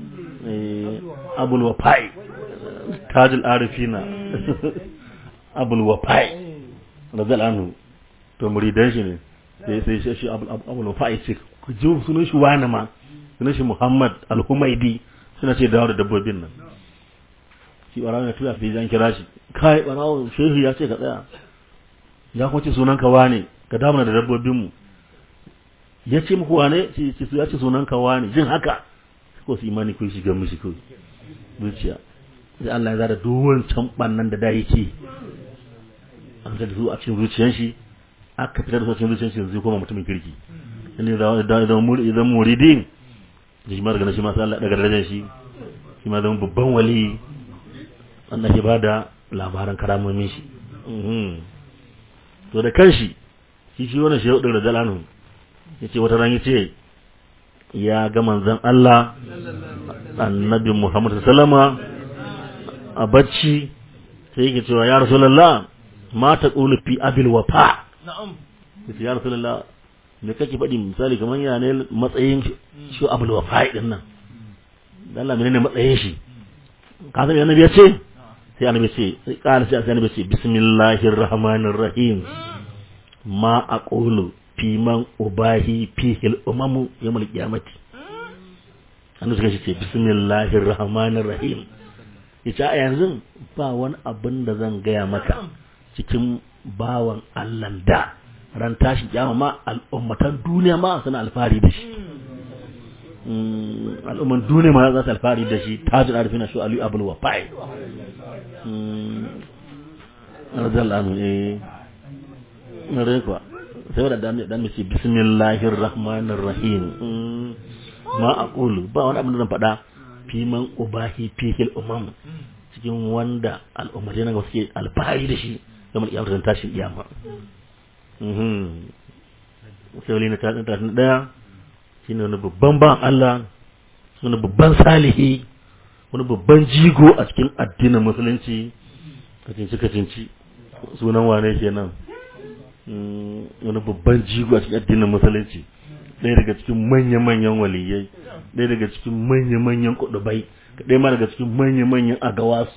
abul wafai tajul arifina abul wafai razal anhu to muridan shi ne sai sai shi abul wafai ce ku ji sunan shi wani ma sunan shi muhammad al-humaidi suna ce dawo da dabbobin nan shi barawo ya tuya sai an kira shi kai barawo shehu ya ce ka tsaya ya kuma ce sunan ka wane ka damuna da dabbobin mu ya ce muku wane ce ya ce sunan ka wane jin haka ko su imani ko shiga mishi ko zuciya sai Allah ya zara duwan can bannan da da yake an ga su a cikin zuciyar shi aka fitar da su cikin zuciyar shi zai koma mutumin kirki inda idan idan muridin da shi ma daga shi ma sai Allah daga darajar shi shi ma zama babban wali wanda ke bada labaran karamomin shi to da kanshi shi shi wannan shehu din radalanu yace wata ran yace ya ga manzon Allah annabi Muhammad sallama a bacci sai yake cewa ya rasulullah ma ta qulu fi abil wafa na'am yace ya rasulullah me kake faɗi misali kamar ya ne matsayin shi abul wafa din nan dan Allah menene matsayin shi ka san annabi ya ce sai annabi ce sai kala sai annabi ce bismillahir rahmanir rahim ma aqulu fi man ubahi fihi al-umamu yawmal qiyamati annabi suka ce bismillahir rahmanir rahim yace a yanzu ba wani abin da zan gaya maka cikin bawan Allah da ran tashi kiyama ma al'ummatan duniya ma suna alfahari da shi al'umman duniya ma za su alfahari da shi tajir arifina shi aliyu abul wafai radiyallahu anhu eh na rai kuwa sai wadda dan dan mace bismillahir rahmanir rahim ma aqulu ba wani abin da zan faɗa fi man ubahi fihil umam cikin wanda al'ummai na suke alfahari da shi kamar iyawar zan tashin iyama sai wali na tashin tashin daya shi ne wani babban ban Allah wani babban salihi wani babban jigo a cikin addinin musulunci kacinci kacinci sunan wane kenan wani babban jigo a cikin addinin musulunci ɗaya daga cikin manya-manyan waliyai ɗaya daga cikin manya-manyan kudubai ɗaya ma daga cikin manya-manyan agawasu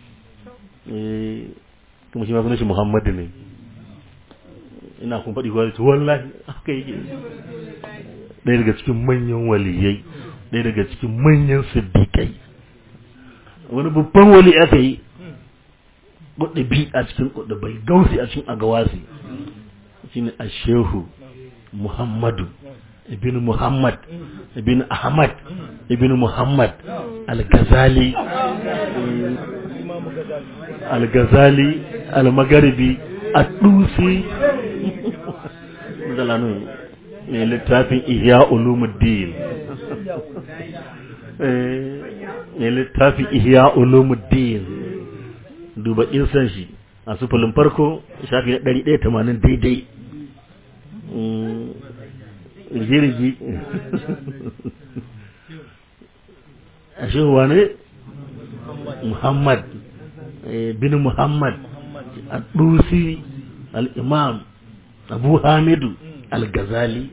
kuma shi ma sunan shi muhammadu ne ina kun faɗi kwari to wallahi haka yake ɗaya daga cikin manyan waliyai ɗaya daga cikin manyan siddiƙai wani babban wali aka yi kudubi a cikin kudubai gausi a cikin agawasi shine ashehu muhammadu ibn muhammad ibn ahmad ibn muhammad al-ghazali al-ghazali al-magharibi ad-dusi zalanu ne littafin ihya ulumuddin ne littafin ihya ulumuddin duba insan shi a sufulin farko shafi na 180 daidai rigirigi a shehuwa ne muhammad bin muhammad al-dusi al-imam abu hamidu al-gazali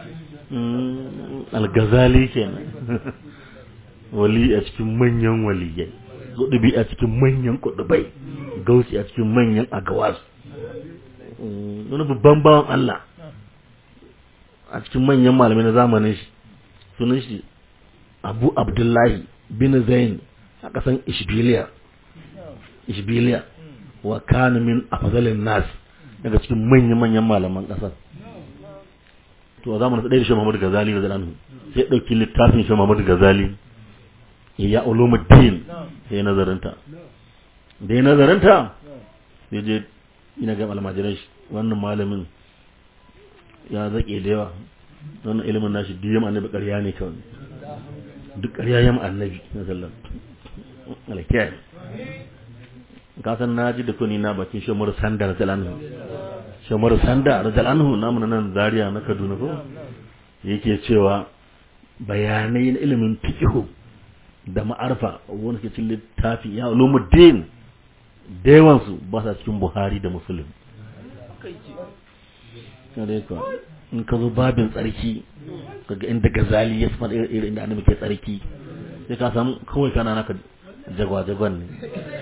al-gazali kenan wali a cikin manyan waliyai kudubi a cikin manyan kudubai gausi a cikin manyan agawas wani babban bawan Allah a cikin manyan malamai na zamanin shi sunan shi abu abdullahi bin zain a ƙasan ishbiliya ishbiliya wa kana min afdalin nas daga cikin manyan manyan malaman ƙasar to a zamanin ɗaya da shi Muhammad Ghazali da anhu sai ɗauki littafin shi Muhammad Ghazali ya ulumuddin sai ya nazarinta da ya nazarinta sai je ina ga almajiran shi wannan malamin ya zaƙe da yawa wannan ilimin nashi duk yamma annabi ƙarya ne kawai duk ƙarya yamma annabi na sallar alkiyar ka san na ji da kuni na bakin shamar sanda na zalanhu shamar sanda na zalanhu namu na nan zaria na kaduna ko yake cewa bayanai na ilimin fiqhu da ma'arfa wani ke cikin littafi ya ulumuddin da yawansu ba sa cikin buhari da musulun in ka zo babin tsarki kaga inda gazali ya faɗa irin inda annabi ke tsarki sai ka samu kawai kana naka jagwa-jagwan ne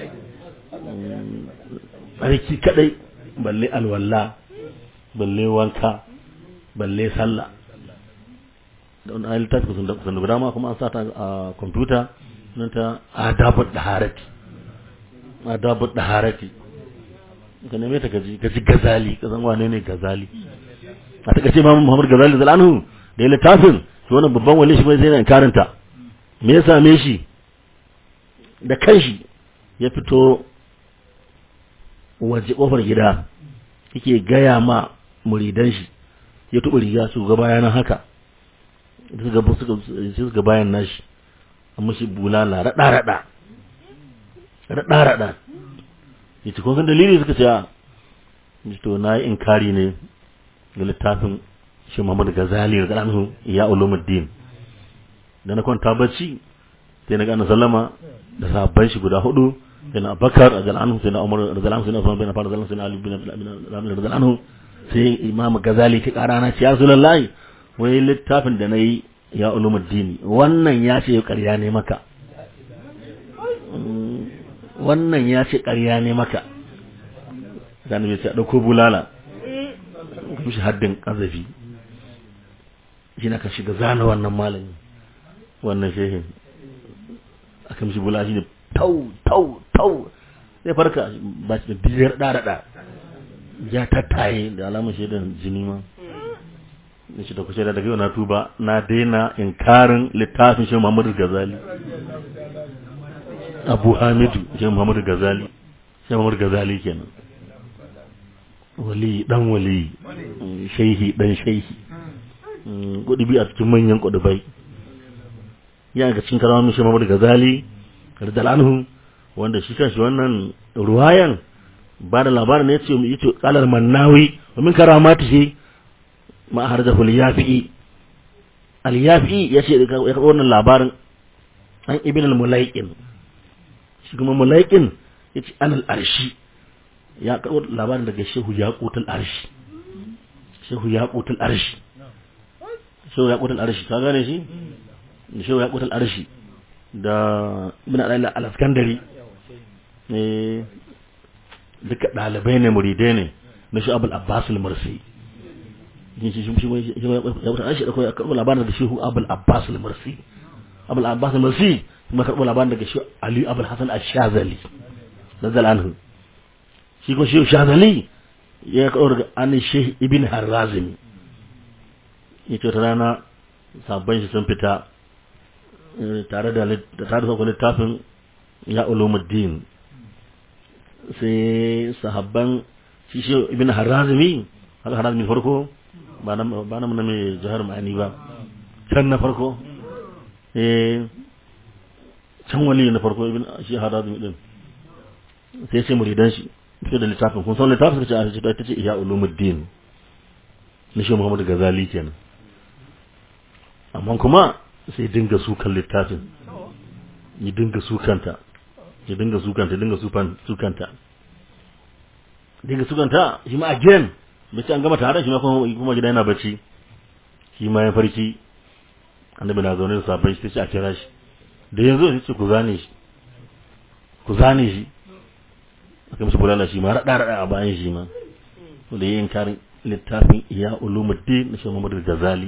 tsarki kadai balle alwala balle wanka balle sallah da wani ayi littafi kusan da kusan da dama kuma an sa ta a kwamfuta nan ta adabu daharati adabu daharati ka neme ta gaji gaji gazali ka san wane ne gazali a ta kace mamu muhammad gazali da anhu da ya littafin shi wannan babban wali shi bai zai na karanta me ya same shi da kanshi ya fito waje kofar gida yake gaya ma muridan shi ya tuba riga su ga bayan haka da suka suka suka bayan nashi amma shi bulala rada rada rada rada yace kun san dalili suka ce a to na yi inkari ne ga littafin shi Muhammad Ghazali da anhu ya ulumuddin da na kwanta bacci sai na ga annabi sallama da sahabban shi guda hudu sai na Abubakar radiyallahu anhu sai na Umar radiyallahu anhu sai na Uthman bin Affan radiyallahu anhu sai na Ali bin radiyallahu anhu sai Imam Ghazali ki kara na ce ya Rasulullahi wai littafin da nayi ya ulumuddin wannan ya ce ƙarya ne maka wannan ya ce ƙarya ne maka zan bai ce a ɗauko bulala ka shi haddin ƙazafi shi na ka shiga zana wannan malami wannan shehin aka mishi bulala shi ne tau tau tau sai farka ba shi da biyar ɗaɗaɗa ya tattaye da alamun shaidan jini ma da shi da kushe da daga yau na tuba na daina inkarin littafin shi Muhammadu Gazali Abu Hamidu shi Muhammadu Gazali shi Muhammadu Gazali kenan wali dan wali shaihi dan shaihi kudubi a cikin manyan kudubai ya ga cikin karamin shi Muhammadu Gazali radal anhu wanda shi kanshi wannan ruwayan ba da labarin ne yace yace qalar mannawi wa min karamati shi ma harjahu al-yafi'i al-yafi'i yace ya wannan labarin an ibn al-mulaiqin shi kuma mulaiqin yace an al-arshi ya karbo labarin daga shehu yaqutul arshi shehu yaqutul arshi shehu yaqutul arshi ka gane shi shehu yaqutul arshi da ibn al-askandari ne duka dalibai ne muridai ne na shi abul abbas al-mursi shi shi shi ya wuta shi da koyi karbo labarin da shehu abul abbas al-mursi abul abbas al-mursi kuma karbo labarin daga shehu ali abul hasan ash-shazali nazal anhu shi ko shehu shazali ya karbo daga an shehu ibn harazim yace ta rana sabban shi sun fita tare da tare da littafin ya ulumuddin sai sahabban shi shi ibn harazimi haka harazimi farko ba na ba na mai jihar ma'ani ba can na farko eh can wali na farko ibn shi harazimi din sai sai muridan shi fito da littafin kun san littafin suka ce a ce ta ce iya ulumuddin na shi muhammadu gazali kenan amma kuma sai dinga sukan littafin ya dinga sukanta ya dinga sukanta dinga sukanta dinga sukanta shi ma again bai ce an gama tare shi ma kuma gida yana bacci shi ma ya farki annabi na zaune da sabon shi sai a kira shi da yanzu sai ce ku zane shi ku zane shi aka mishi bulala shi ma rada rada a bayan shi ma to da yayin karin littafin iya ulumuddin na shi Muhammad Ghazali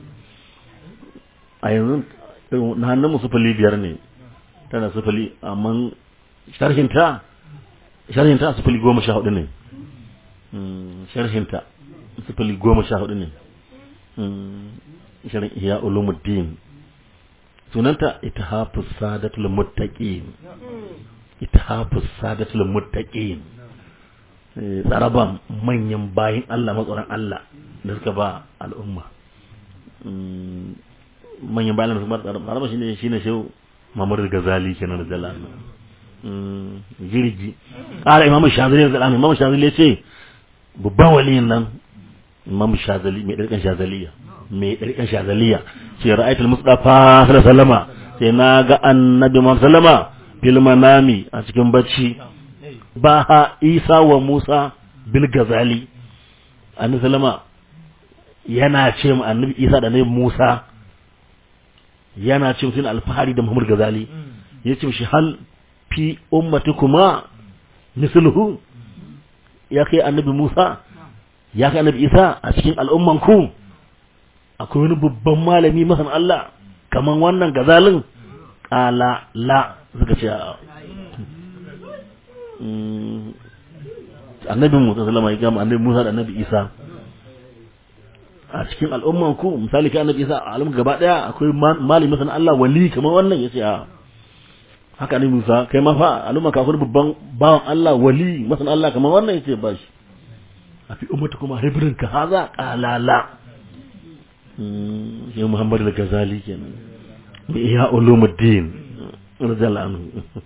a yanzu na hannun sufuli biyar ne tana sufuli amma sharhinta sharhinta sufuli goma sha hudu ne sharhinta sufuli goma sha hudu ne sharhin iya ulumuddin sunanta itihafus sadatul muttaqin itihafus sadatul muttaqin tsaraban manyan bayin Allah matsoron Allah da suka ba al'umma manyan bayan da suka ba tsaraban shine shine shehu Muhammad Ghazali kenan da Jalal jirgi ƙara imamu shazali da zalami imamu shazali ya ce babban waliyin nan imamu shazali mai ɗarƙan shazaliya mai ɗarƙan shazaliya ce ra'aitul mustafa sallama sai na ga annabi muhammad sallama fil manami a cikin bacci ba ha isa wa musa bil gazali annabi sallama yana ce mu annabi isa da annabi musa yana ce mutum alfahari da muhammad gazali ya ce shi hal fi ummatikuma misluhu ya kai annabi musa ya kai annabi isa a cikin al'umman ku akwai wani babban malami masan Allah kaman wannan gazalin kala la suka ce annabi Musa sallama ya gama annabi Musa da annabi Isa a cikin al'umman ku misali kai annabi Isa a alamun gaba daya akwai malami masan Allah wali kaman wannan yace a haka annabi Musa kai ma fa al'umman ka akwai babban bawan Allah wali masan Allah kaman wannan yace ba shi a fi ummata kuma hibrin ka haza kala la shi Muhammad al-Ghazali kenan bi iya ulumuddin radiyallahu anhu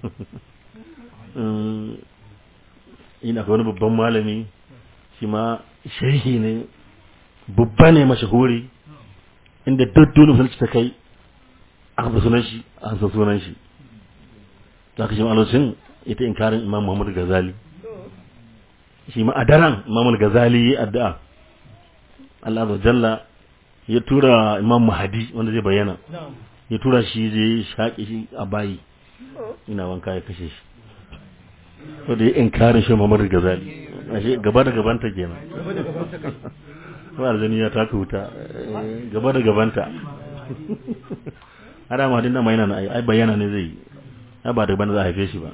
ina ga wani babban malami shi ma shehi ne babba ne mashahuri inda duk dole musulunci ta kai aka fi sunan shi an san sunan shi za ka shi ma'alocin ita inkarin imam Muhammad Ghazali shi ma a daren imam Ghazali ya addu'a Allah azza jalla ya tura imam mahadi wanda zai bayyana ya tura shi zai shaƙe shi a bayi ina wanka ya kashe shi to da ya inkarin shi Muhammad Ghazali ashe gaba da gabanta kenan ba aljani ya taka wuta gaba da gabanta ada mahadin nan mai nan ai bayyana ne zai ai ba da bana za a haife shi ba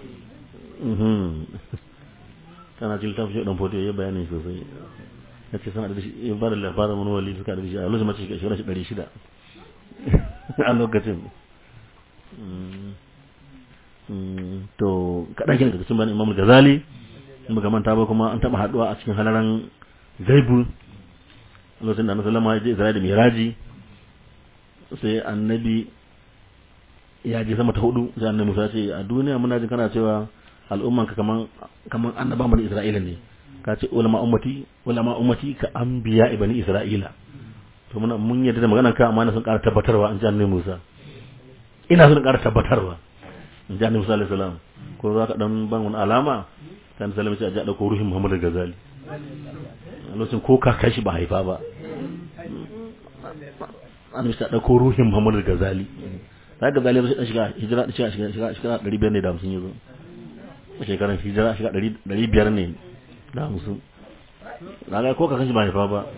kana cikin tafi shi dan foto ya bayani sosai ya ce sana da shi ya bada labarin wani wali suka da shi a lokacin mace shekara shi ɗari shida a lokacin to kaɗan kina daga cikin bani imam gazali in ba manta ba kuma an taɓa haɗuwa a cikin halaran gaibu lokacin da annabi sallama ya je isra'i da miraji sai annabi ya je sama ta hudu sai annabi musa ce a duniya muna jin kana cewa al'ummanka kaman kaman annabawan bani isra'ila ne ka ce ulama ummati ulama ummati ka anbiya ibani isra'ila to muna mun yadda da maganar ka amma na sun ƙara tabbatarwa an ji annabi Musa ina son ƙara tabbatarwa in ji annabi Musa alaihi salam ko za ka dan ban wani alama kan sallama ce a ji a dauko ruhin Muhammad Ghazali a lokacin ko ka kashi ba haifa ba annabi ta dauko ruhin Muhammad Ghazali da Ghazali sai shiga hijira shiga shiga shiga 500 ne da 50 yazo shekaran hijira shiga 500 ne da hamsin raga ko kakan shi ba haifa ba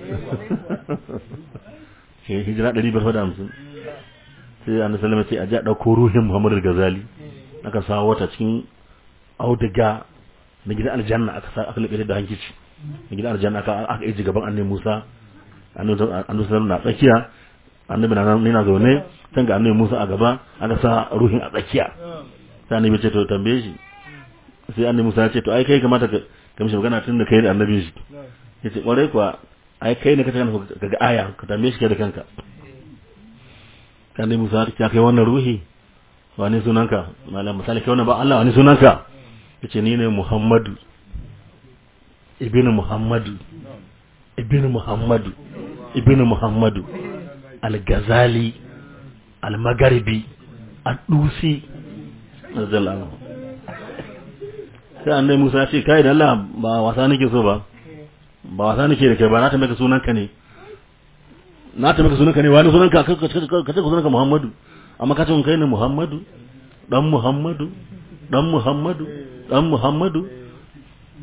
ke hijira ɗari biyar da hamsin sai an salama ce a ji a ɗauko ruhin muhammadu gazali aka sa wata cikin auduga na gidan aljanna aka sa aka laɓe da hankici na gidan aljanna aka aka iji gaban annabi musa annabi sallallahu na tsakiya annabi na nuna zaune can ga annabi musa a gaba aka sa ruhin a tsakiya sai annabi ce to tambaye shi sai annabi musa ya ce to ai kai kamata ka ka mishi magana tun da kai da annabi shi ya ce kwarai kuwa ai kai ne ka tana ka ga aya ka tambaye shi kai da kanka kan dai musa ya kai wannan ruhi wani sunanka malam misali kai wannan ba Allah wani sunanka yace ni ne Muhammadu ibnu Muhammadu ibnu Muhammadu ibnu Muhammadu al-Ghazali al-Magharibi ad-Dusi radiyallahu sai annai Musa ya ce kai da Allah ba wasa nake so ba ba wasa nake da kai ba na ta maka sunanka ne na ta maka sunanka ne wani sunanka ka ce sunanka Muhammadu amma ka ce kai ne Muhammadu dan Muhammadu dan Muhammadu dan Muhammadu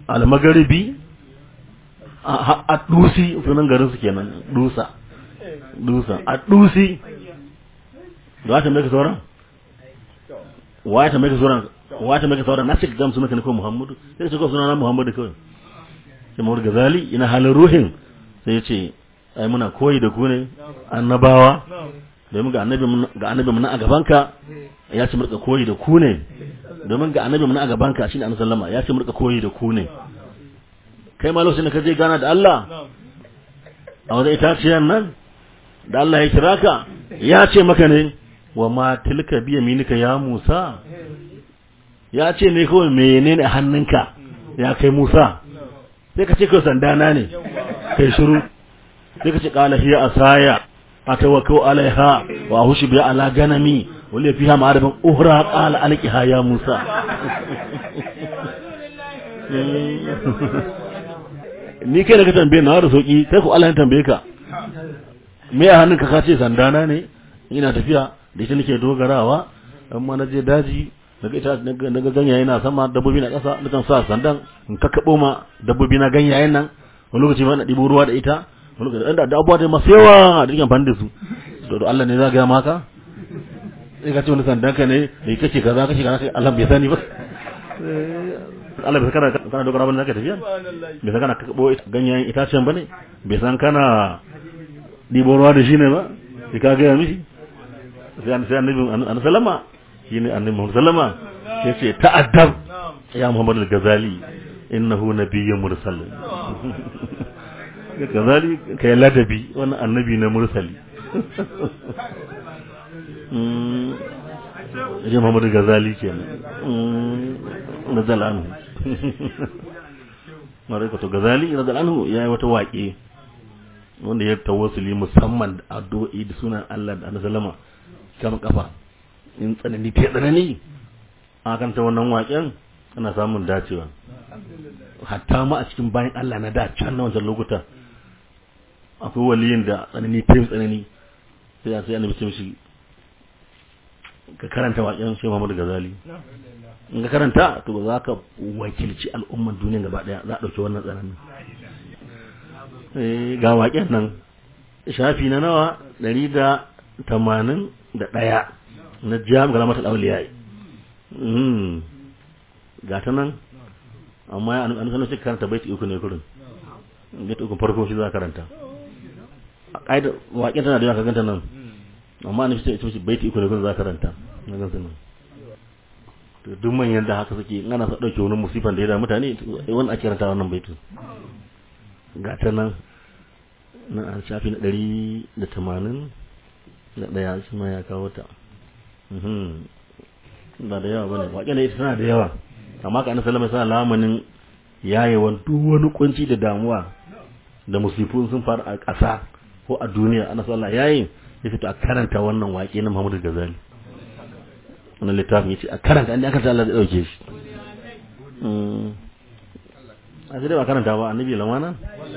almagaribi a dusi sunan garin su kenan dusa dusa a dusi da wata mai ka sauran wata mai ka sauran wata mai ka sauran na cika gamsu maka ne ko muhammadu sai ka ce ko suna na muhammadu kawai sai mawar gazali ina halin ruhin sai ya ce ai muna koyi da ku ne annabawa domin ga annabi ga annabi mun a gabanka ya ce murka koyi da ku ne domin ga annabi mun a gabanka shine annabi sallama ya ce murka koyi da ku ne kai ma lokacin da ka je gana da Allah a wajen itaciyar nan da Allah ya kira ka ya ce maka ne wa ma tilka bi yaminika ya Musa ya ce ne kawai menene a hannunka ya kai Musa sai ka ce kai sandana ne kai shiru sai ka ce qala hiya asaya atawakkau alaiha wa hushi bi ala ganami wali fiha ma'arifan uhra qala alqiha ya Musa ni kai da ka tambaye na da sauki kai ko Allah ya tambaye ka me a hannunka ka ce sandana ne ina tafiya da ita nake dogarawa amma na je daji daga ita daga ganyaye na sama dabbobi na ƙasa nakan sa sandan in kakkaɓo ma dabbobi na ganyayen nan wani lokaci ma na ɗibo ruwa da ita wani lokaci da abubuwa da masu yawa da rikin da su to Allah ne za ga maka sai ka ce wani sandan ka ne da kace kaza kace kaza Allah bai sani ba Allah bai kana kana dogara bane zaka tafiya bai san kana kakkaɓo ganyayen itacen bane bai san kana ɗibo ruwa da shi ne ba sai ka gaya mishi sai annabi annabi sallama shine annabi Muhammad sallama yace ta'addab ya Muhammad al-Ghazali innahu nabiyyun mursal Ghazali kai ladabi wannan annabi na mursali mm ya Muhammad al-Ghazali kenan mm nazal anhu mare to Ghazali nazal anhu yayi wata waƙe wanda ya tawassuli musamman da addu'o'i da sunan Allah da Annabi sallama kama kafa in tsanani ta tsanani a kan ta wannan waƙen ana samun dacewa hatta ma a cikin bayan Allah na da can na wancan lokuta akwai waliyin da tsanani ta tsanani sai a sai annabi ce mishi ka karanta waƙen shi Muhammad Ghazali in ka karanta to ba za ka wakilci al'umman duniya gaba daya za a ɗauki wannan tsananin ga waƙen nan shafi na nawa ɗari da tamanin da ɗaya na jam ga mata ɗauliya yi ga ta nan amma ya an sanar cikin karanta baiti uku ne kurin baiti uku farko shi za a karanta a ƙa'idar waƙen tana da yawa ka ganta nan amma an fi ce baiti uku ne kurin za a karanta na gansu nan to duk manyan da haka suke in ana sa ɗauke wani musifan da ya da mutane wani ake karanta wannan baitin ga ta nan na a shafi na ɗari da tamanin da ɗaya shi ma ya kawo ta ba da yawa ba ne waƙe da ita tana da yawa amma ka salama sa lamanin yayewan duk wani kunci da damuwa da musifun sun faru a ƙasa ko a duniya ana sallah yayin ya fito a karanta wannan waƙe na Muhammadu Ghazali wannan littafin yace a karanta an aka Allah zai dauke shi a sai dai ba karanta ba annabi lamana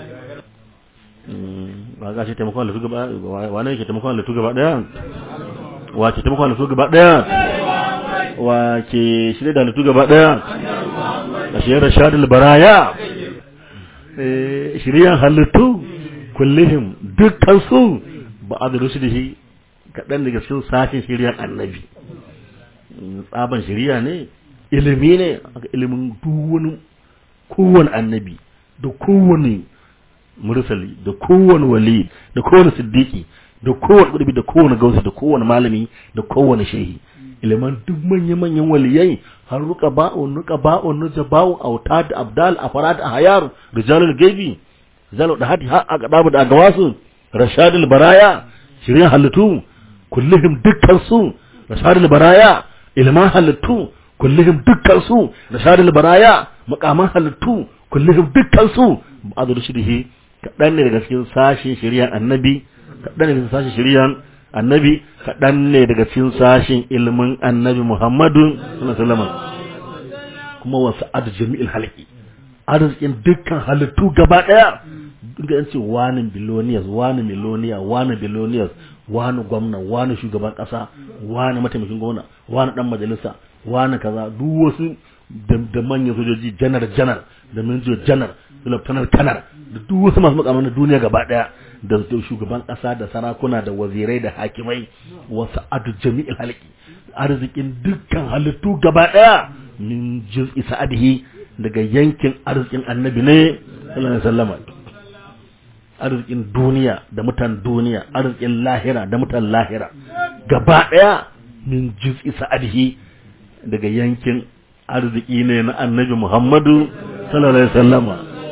ba ga shi taimakon da su gaba wa ne yake taimakon da su gaba daya wa ke taimakon da su gaba daya wa ke shirye da halittu gaba daya a shiyar rashadul baraya shiryan halittu kullihim dukkan su ba a da da shi kaɗan daga cikin sashen shiryan annabi tsaban shirya ne ilimi ne ilimin duwani kowane annabi da kowane mursali da kowane wali da kowane siddiki da kowane ƙudurbi da kowane gausi da kowane malami da kowane shehi iliman duk manya-manyan waliyai har ruka ba'un nuka ba'un nuja ba'un auta da abdal a fara da hayar rijalul gaibi rijalul da hadi har a gaba da agawasu rashadul baraya shirin halittu kullihim dukkan su rashadul baraya ilman halittu kullihim dukkan su rashadul baraya makaman halittu kullihim dukkan su ba'adu shirhi kaɗan ne daga cikin sashin shiryan annabi kaɗan ne daga cikin sashin shiryan annabi kaɗan ne daga cikin sashin ilimin annabi muhammadu sallallahu kuma wasu adu jami'il halki arzikin dukkan halittu gaba ɗaya duka yan ce wani biloniyas wani miloniya wani biloniyas wani gwamna wani shugaban ƙasa wani mataimakin gwamna wani ɗan majalisa wani kaza duk wasu da manyan sojoji janar janar da minjo janar da lieutenant kanar da duk wasu masu makaman duniya gaba daya da shugaban kasa da sarakuna da wazirai da hakimai wasu adu jami'il halki arzikin dukkan halittu gaba daya min juz'i sa'adihi daga yankin arzikin annabi ne sallallahu alaihi wasallam arzikin duniya da mutan duniya arzikin lahira da mutan lahira gaba daya min juz'i sa'adihi daga yankin arziki ne na annabi Muhammadu sallallahu alaihi wasallam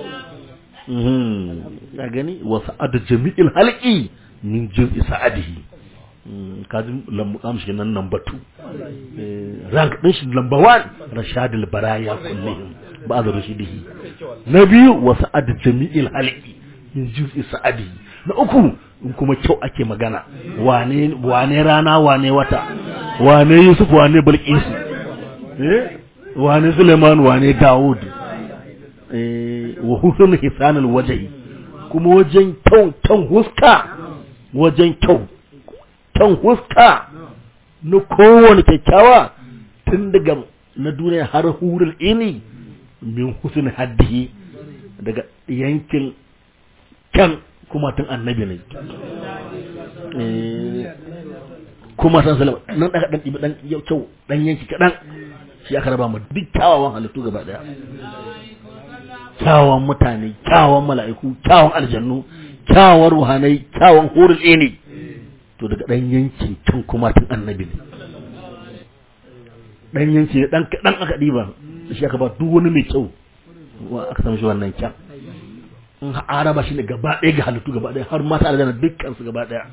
ya gani wa sa'ad jami'il halqi min juz'i sa'adihi kajin lambu kamshi nan number 2 rank din shi number 1 rashadul baraya kullihim ba'd rashidihi na biyu wa sa'ad jami'il halqi min juz'i sa'adihi na uku in kuma kyau ake magana wane wane rana wane wata wane yusuf wane bilqisu eh wane suleiman wane daud eh wa husnul hisanul wajhi kuma wajen kyau kyan huska wajen kyau kyan huska na kowane kyakkyawa tun daga na duniya har hurul ini min husn haddihi daga yankin kyan kuma tun annabi ne kuma san salama nan daga dan ibi dan kyau dan yanki kadan shi aka raba mu duk kyawawan halittu gaba daya kyawawan mutane kyawawan mala'iku kyawawan aljannu kyawawan ruhanai kyawawan hurul ini to daga dan yankin can kuma tun annabi ne dan yanki dan kadan aka diba shi aka ba duk wani mai kyau wa aka samu shi wannan kyan in araba shi ne gaba ɗaya ga halittu gaba ɗaya har mata aljanna dukkan su gaba ɗaya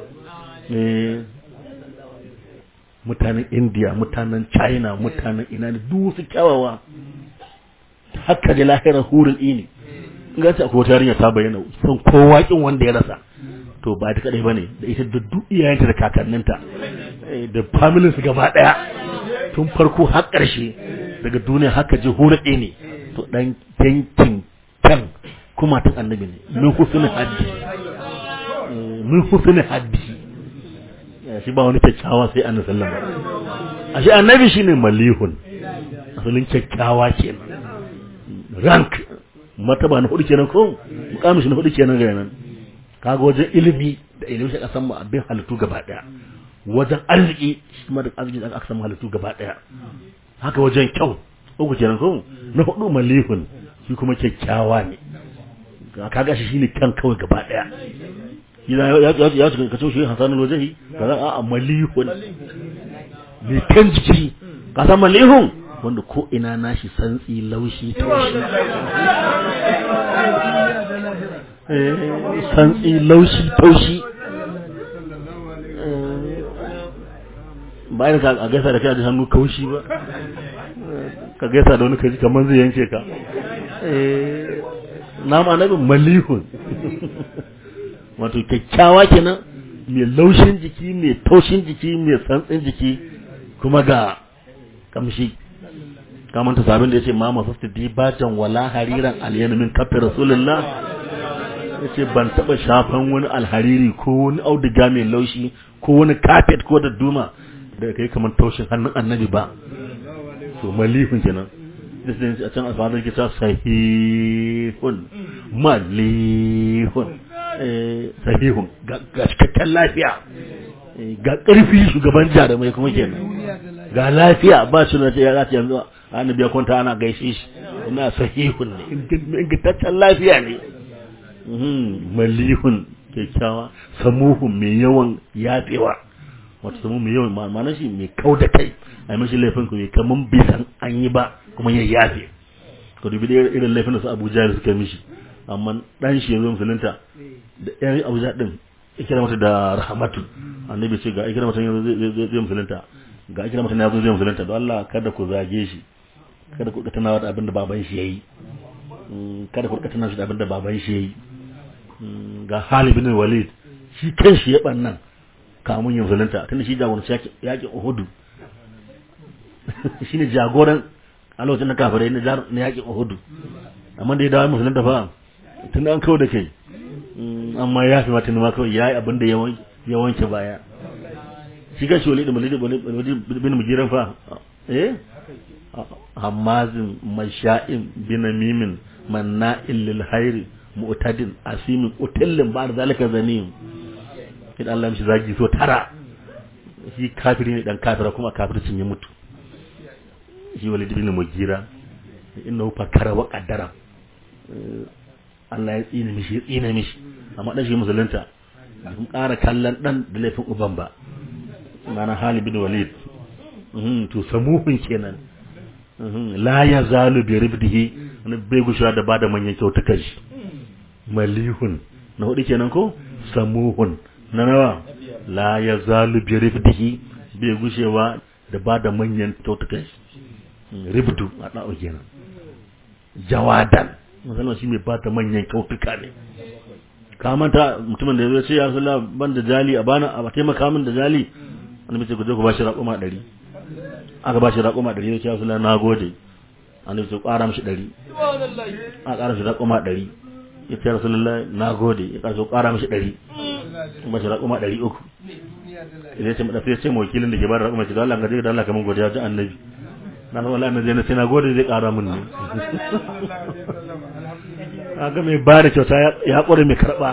mutanen india mutanen china mutanen ina ne duk su kyawawa haka da lahirar hurin ini in ga akwai wata yarinya ta bayyana san kowa kin wanda ya rasa to ba ta kadai bane da ita da duk iyayenta da kakanninta da familin su gaba ɗaya tun farko har ƙarshe daga duniya haka ji hurin ini to dan yankin kan kuma tun annabi ne min husnul haddi min husnul haddi shi ba wani kyakkyawa sai annabi sallallahu alaihi wasallam ashe annabi shine malihun asalin kyakkyawa kenan rank mataba na hudu kenan ko mukamin shi na hudu kenan ga nan kaga wajen ilimi da ilimi shi kasan mu abin halittu gaba daya wajen arziki shi ma da arziki da aka samu halittu gaba daya haka wajen kyau uku kenan ko na hudu malihun shi kuma kyakkyawa ne kaga shi shine kan kawai gaba daya ya ya ya ka ce shi hasanul wajhi kaza a malihun ne kan jiki ka san malihun wanda ko ina nashi santsi laushi taushi eh santsi laushi taushi bayan ka a gaisa da kai da hannu kaushi ba ka gaisa da wani kaji kamar zai yanke ka eh nama annabi malihun wato kyakkyawa kenan mai laushin jiki mai taushin jiki mai santsin jiki kuma ga kamshi kamar ta sabin da ya ce ma masu dibatan wala hariran alyana min kafin rasulullah ya ce ban taɓa shafan wani alhariri ko wani auduga mai laushi ko wani kafet ko da duma da kai kamar taushin hannun annabi ba to malihun kenan a can alfadar ke ta sahihun malihun sahihun ga cikakken lafiya ga ƙarfi shugaban jarumai kuma kenan ga lafiya ba shi na ya zaci yanzu annabi ya kwanta ana gaishe shi ina sahihun ne ingantaccen lafiya ne malihun kyakkyawa samuhun mai yawan yatsewa wata samu mai yawan ma'ana shi mai kau da kai a yi mashi laifin ku ne kamar bai san an yi ba kuma ya yafe ka dubi da irin laifin da su abuja suka mishi amma dan shi yanzu musulunta da yan abuja din ikira mata da rahmatu annabi ce ga ikira mata yanzu zai musulunta ga ikira mata yanzu zai musulunta don Allah kada ku zage shi kada ku tana da abin da baban shi yayi kada ku tana da abin da baban shi yayi ga Halid bin Walid shi kanshi ya bannan kamun yin musulunta tunda shi jagoranci yakin Uhud shine jagoran a lokacin da kafirai na yakin Uhud amma da ya dawo musulunta fa tun an kawo da kai amma ya fi mata ma kawai ya yi abin da ya wanke baya shi ga shi walid walid bin mujiran fa eh hamazin masha'in binamimin manna'in lil hairi mu'tadin asimin utillin ba da zalika zanim idan Allah mishi zagi so tara shi kafiri ne dan kafira kuma kafircin ya mutu shi walid bin mugira innahu fakara wa qaddara Allah ya tsine mishi ya tsine mishi amma dan shi musulunta kun ƙara kallon dan da laifin uban ba mana Halid bin Walid to samuhun kenan la ya zalu bi ribdihi wani bai gushewa da bada manyan kyautukan shi malihun na hudu kenan ko samuhun na nawa la ya zalu bi ribdihi bai gushewa da bada manyan kyautukan shi ribdu a da'o kenan jawadan musamman shi mai bada manyan kyautuka ne ka manta mutumin da ya ce ya sallah ban da jali a bana a taimaka min da jali wani mace ku je ku ba shi raƙuma ɗari aka ba shi raƙuma ɗari ya ce ya sallah na gode an ce ƙara mishi ɗari a ƙara mishi raƙuma ɗari ya ce rasulullah na gode ya ƙara ƙara mishi ɗari ba shi raƙuma ɗari uku ya ce madafi ya ce ma wakilin da ke ba da raƙuma ce da Allah ka je da Allah kamar godiya ji annabi na san wallahi annabi sai na gode zai ƙara min ne kaga mai ba da kyauta ya ƙware mai karɓa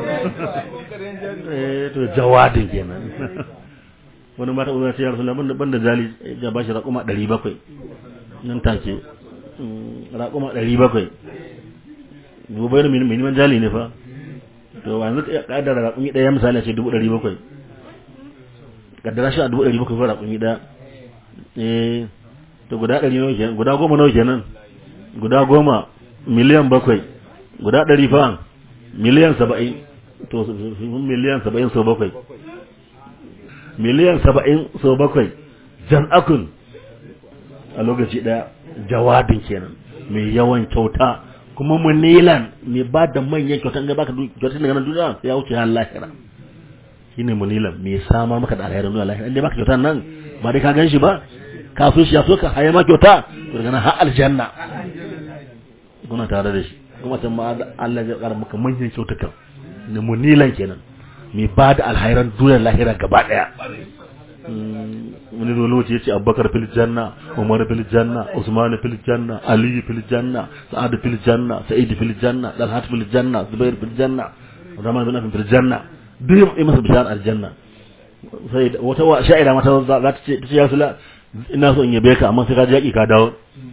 eh to jawadin kenan wani mata uwa ce ya rasu labar ban da jali ya ba shi raƙuma ɗari bakwai nan take raƙuma ɗari bakwai gobe da miniman jali ne fa to yanzu ya ƙaddara raƙumi ɗaya misali a ce dubu ɗari bakwai ƙaddara shi a dubu ɗari bakwai fa raƙumi ɗaya eh to guda ɗari nawa kenan guda goma nawa kenan guda goma miliyan bakwai guda ɗari fa miliyan saba'in to miliyan saba'in sau bakwai miliyan saba'in sau bakwai jan akun a lokaci ɗaya jawadin kenan mai yawan kyauta kuma munilan mai ba da manyan kyauta ga baka kyauta daga nan duniya ya wuce har lahira shine munilan mai samar maka da alherin duniya lahira inda baka kyauta nan ba dai ka gan shi ba ka so shi ya so ka haye ma kyauta to daga nan har aljanna kuna tare da shi kuma can ma Allah ya kara maka manyan kyautukan ne munilan kenan mai ba da alhairan duniyar lahira gaba daya wani lokaci ya ce abubakar fil janna umar fil janna usman fil janna ali fil janna sa'ad fil janna sa'id fil janna dalhat fil janna zubair fil janna rahman bin afin fil janna duk yi masa bishar aljanna sai wata sha'ira mata za ta ce ta ce ya sula ina so in yabe ka amma sai ka ji yaki ka dawo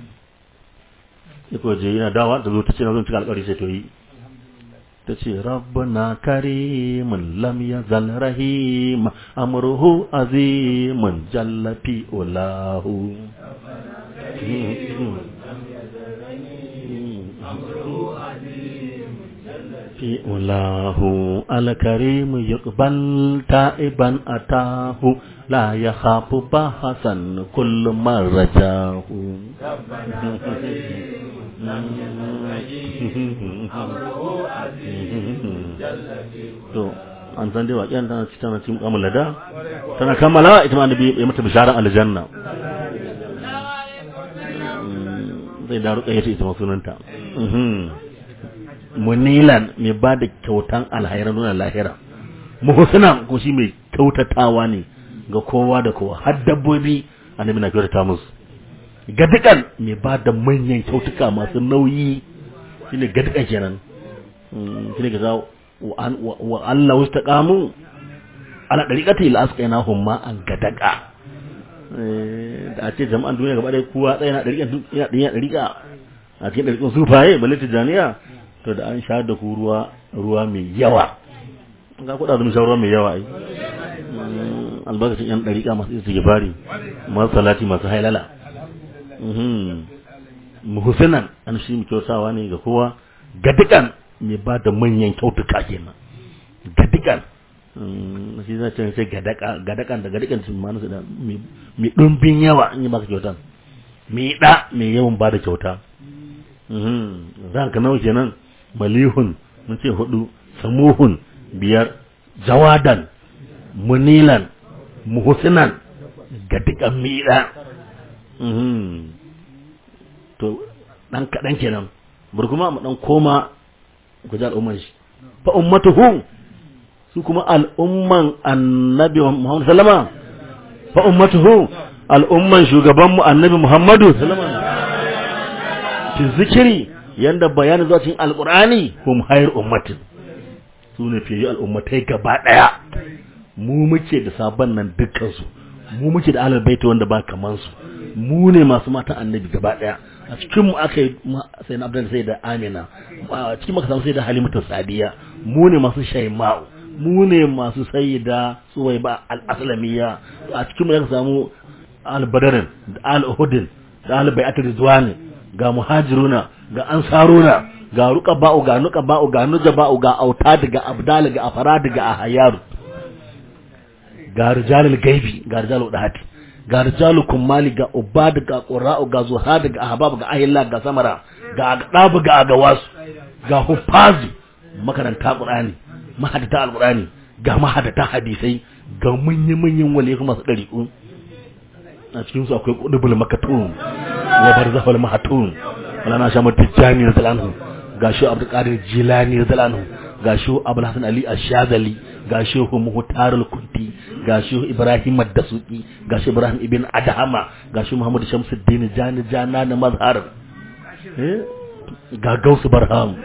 ko je yana dawa da zo ta ce na zo cika alƙawari sai to yi ta ce rabbana karimun lam yazal rahim amruhu azimun jalla fi ulahu fi ulahu alkarim yuqbal ta'iban atahu la yakhafu bahasan kullu marjahu to an san dai waƙiyar tana ci tana cikin kamar lada tana kammala ita ma annabi ya mata bisharar aljanna zai da ruƙa yace ita sunanta munilan mai ba da kyautan alhairan nuna lahira muhsina ko shi mai kyautatawa ne ga kowa da kowa har dabbobi annabi na kyautata musu gadikan mai ba da manyan kyautuka masu nauyi shine gadikan kenan shine ga wa Allah wasu taƙamu ala ɗariƙata ila aska yana humma an gadaka da a ce jama'an duniya gaba ɗaya kowa tsaye na ɗariƙa a cikin ɗariƙin sufaye balle tijaniya to da an sha da ku ruwa ruwa mai yawa ga kuɗa da sha ruwa mai yawa ai albarkacin yan ɗariƙa masu isa gifari masu salati masu hailala muhsinan an shi mu kyautawa ne ga kowa gadikan mai ba da manyan kyautuka kenan gadikan shi zai ce sai gadakan da gadikan sun ma nasu da mai ɗumbin yawa in yi maka kyautan mai ɗa mai yawan ba da kyauta zan ka nawa kenan malihun mun ce hudu samuhun biyar jawadan munilan muhsinan gadikan mai ɗa to dan kaɗan kenan bari kuma mu dan koma ku ji al'umman shi fa ummatuhu su kuma al'umman annabi Muhammad sallama fa ummatuhu al'umman shugaban mu annabi Muhammadu sallama fi zikiri yanda bayanin zuwa cikin alqur'ani hum hayr ummatin su ne fiye al'ummatai gaba daya mu muke da sabon nan dukkan su mu muke da ahlul baiti wanda ba kaman su mu ne masu matan annabi gaba daya a cikin mu aka yi sai na abdul sai da amina a cikin maka samu sai da halimatu sadiya mu ne masu shaima'u mu ne masu sayyida suwaiba al-aslamiyya a cikin mu aka samu al-badarin da al-uhudin da al-bai'at ridwani ga muhajiruna ga ansaruna ga ruqaba'u ga nuqaba'u ga nujaba'u ga autad ga abdal ga afarad ga ahyaru ga rijalul gaibi ga rijalul dahati ga rijalu kummali ga ubad ga qura'u ga zuhad ga ahbab ga ahilla ga samara ga aqdab ga agawasu ga hufazi makaranta qur'ani mahadata alqur'ani ga mahadata hadisai ga manyan manyan waliyi kuma su dariku a cikin su akwai qudubul makatun wa barzahul mahatun wala na shamu tijani radhiyallahu ga shi abdul qadir jilani radhiyallahu ga shi abul hasan ali ash-shazali ga shi muhtarul kunti ga shi Ibrahim ad-Dasuki ga shi Ibrahim ibn Adhama ga shi Muhammad Shamsuddin Jani Jana na mazhar eh ga Gausu Barham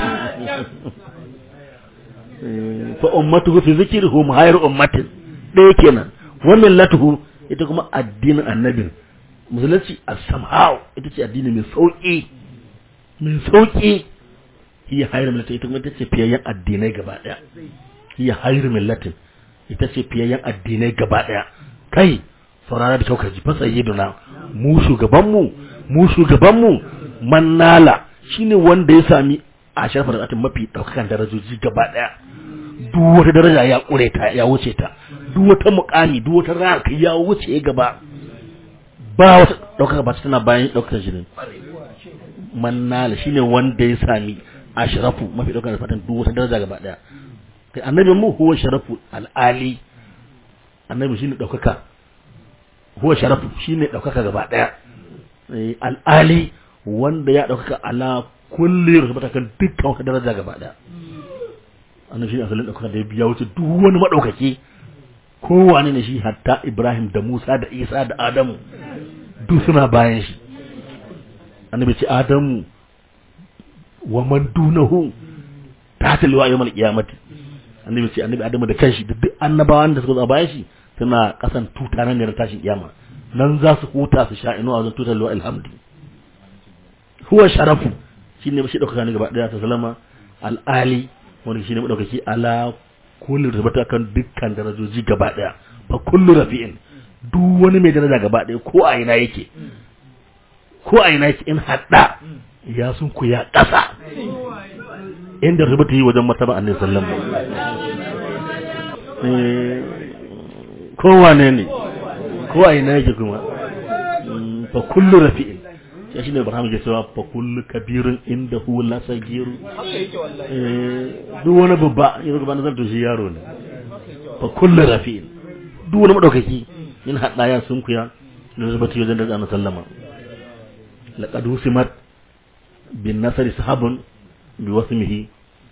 fa ummatuhu fi zikrihum hayr ummatin ɗaya kenan wannan latuhu ita kuma addinin annabin musulunci as-sam'a'u ita ce addini mai sauki mai sauki hiya hayr millati ita kuma ita ce fiyayyen addinai gaba daya hiya hayr millatin ita ce fiyayyen addinai gaba ɗaya kai saurara da kyau ka ji fa sayyiduna mu shugabanmu mu shugabanmu mannala shine wanda ya sami a sharfa da mafi daukakan darajoji gaba ɗaya duk wata daraja ya kure ta ya wuce ta duk wata muƙami duk wata ranka ya wuce gaba ba wata daukaka ba tana bayan daukar shi ne mannala shine wanda ya sami ashrafu mafi daukakan fatan duk wata daraja gaba ɗaya kai annabi mu huwa sharafu al'ali annabi shine daukaka huwa sharafu shine daukaka gaba daya al'ali wanda ya daukaka ala kulli rubata kan dukkan wata daraja gaba daya annabi shine asalin daukaka da ya biya wuce duk wani madaukaki kowane ne shi hatta Ibrahim da Musa da Isa da Adamu duk suna bayan shi annabi ce Adamu wa man dunahu ta talwa yawmal qiyamati annabi ce annabi adamu da kanshi da duk annabawan da suka zo a bayan shi suna kasan tuta nan ne na tashin kiyama nan za su huta su sha inu a wajen tutar luwa alhamdi huwa sharafu shine ba shi dauka ne gaba daya ta salama al'ali wanda shine madaukaki ala kullu rubata kan dukkan darajoji gaba daya fa kullu rafi'in duk wani mai daraja gaba daya ko a ina yake ko a ina yake in hadda ya sun ku ya kasa inda rubuta yi wajen martaba annabi sallallahu alaihi kowane ne ko a ina yake kuma fa kullu rafi'in shi shine Ibrahim ke cewa fa kullu kabirin inda hu la sagiru duk wani babba yanzu gaba nazar to shi yaro ne fa kullu rafi'in duk wani madaukaki in hada ya sun kuya da rubuta wajen da annabi sallama laqad usimat bin nasri sahabun bi wasmihi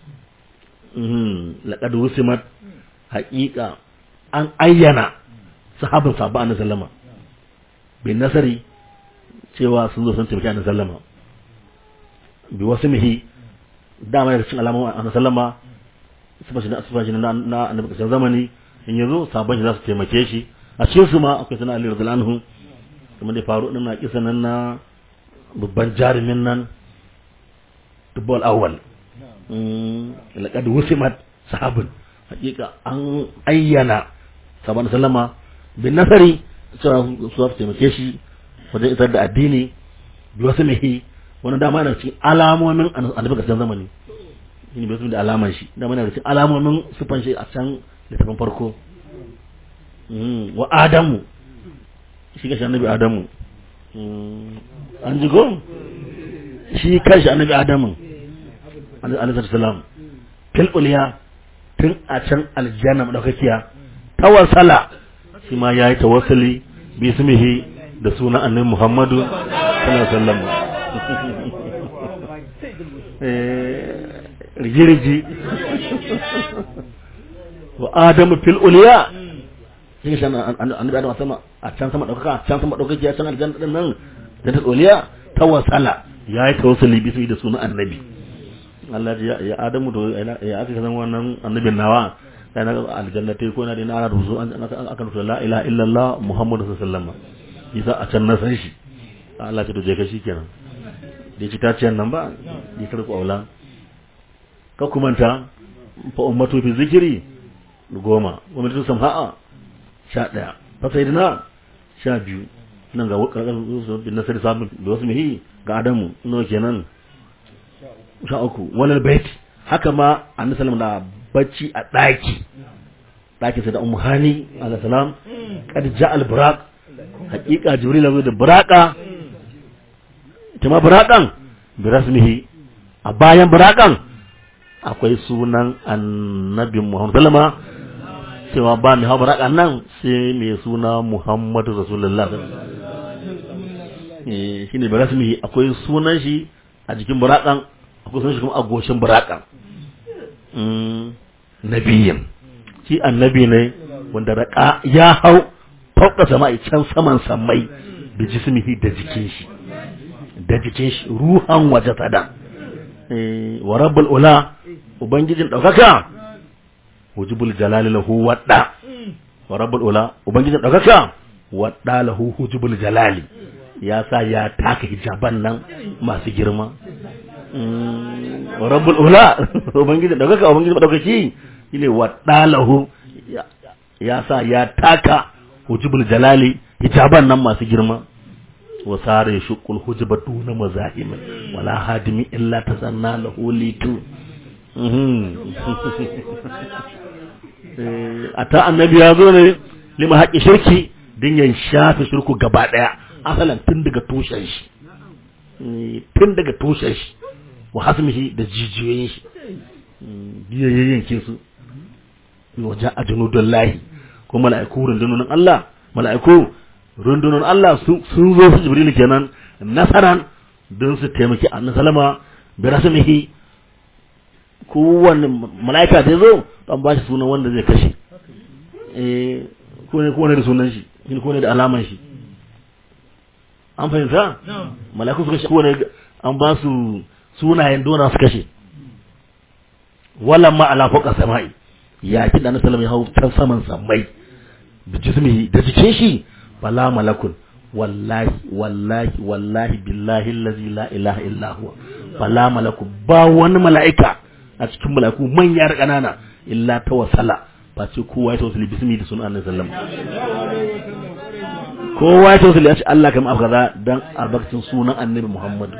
laƙad wusimat haƙiƙa an ayyana sahabin sabba a sallama bin nasari cewa sun zo sun taimaki a sallama bi wasu mihi dama daga cikin alamun a sallama sufashi na na annabi ƙarshen zamani in yanzu sabon shi za su taimake shi a cikin su ma akwai sana ali radiyallahu anhu kuma da faru din na kisa nan na babban jarumin nan dubbal awwal laƙad wusimat sahabin hakika an ayyana sabon sallama bin nasari cewa su za su taimake shi wajen isar da addini bi wasu mehi wani dama yana cikin alamomin annabi kasan zamani shi ne bai da alaman shi dama yana cikin alamomin sufan shi a can littafin farko wa adamu shi kashi annabi adamu an ji ko shi kashi annabi adamu alaihi salam fil uliya tun a can aljanna madaukakiya tawassala shi ma yayi tawassuli bi ismihi da sunan annabi Muhammadu sallallahu alaihi wasallam eh rigirigi wa adamu fil uliya shi shi annabi adam sama a can sama daukaka a can sama daukaki a can aljanna din nan da ta uliya tawassala ya yi tawassuli bismi da sunan annabi Allah ya ya Adamu to ya aka san wannan annabin nawa sai na aljannatai ko na da ana ruzu an aka rubuta la ilaha illallah muhammadu sallallahu alaihi wasallam yasa a can na san shi Allah ya to je ka shikenan da ci ta ce nan ba ya karku aula ka kumanta fa ummatu fi zikri goma wa mutu samha'a sha daya fa sayyidina sha biyu nan ga karkar bin nasari sabin da wasu mihi ga adamu no kenan sha uku walal bait haka ma annabi sallallahu da bacci a daki daki sai da ummu hani alaihi salam kad ja'al buraq haqiqa jibril zo da buraqa ita ma buraqan bi rasmihi a bayan buraqan akwai sunan annabi muhammad sallama cewa ba mai hawa buraqan nan sai mai suna muhammadu rasulullah eh shine bi rasmihi akwai sunan shi a jikin buraqan akwai sunan shi kuma a goshin buraqan nabiyin shi annabi ne wanda raka ya hau fauka sama'i can saman samai da jismihi da jikin shi da jikin shi ruhan waje sada wa rabbul ula ubangijin daukaka wujubul jalali lahu wadda wa rabbul ula ubangijin daukaka wadda lahu wujubul jalali ya sa ya taka hijaban nan masu girma rabbul ula ubangiji daukaka ubangiji daukaki shine wadalahu ya sa ya taka hujubul jalali hijaban nan masu girma wa sare shuqul hujba duna mazahim wala hadimi illa tasanna lahu litu ata annabi ya zo ne lima haƙi shirki din ya shafe shirku gaba daya asalan tun daga tushen shi tun daga tushen shi wa hasmihi da jijiyoyin shi biya yayyanke su wajen a junudun lahi ko mala'iku rundunonin Allah mala'iku rundunonin Allah sun zo su jibril kenan nasaran don su taimaki annabi salama bi rasmihi kowanne mala'ika da zo dan ba shi sunan wanda zai kashe eh ko ne ko ne da sunan shi ko ne da alaman shi an fahimta mala'iku su kashe ko ne an ba su sunayen dona su kashe wallan ma ala fawqa sama'i ya ki da nasalam ya hau can saman samai da jismihi da jikin shi bala malakun wallahi wallahi wallahi billahi allazi la ilaha illa huwa bala malaku ba wani mala'ika a cikin mala'iku manya da kanana illa tawassala ba ce kowa ya tawassali bismi da sunan annabi sallallahu kowa ya tawassali ya ce Allah kai mu kaza dan albarkacin sunan annabi Muhammad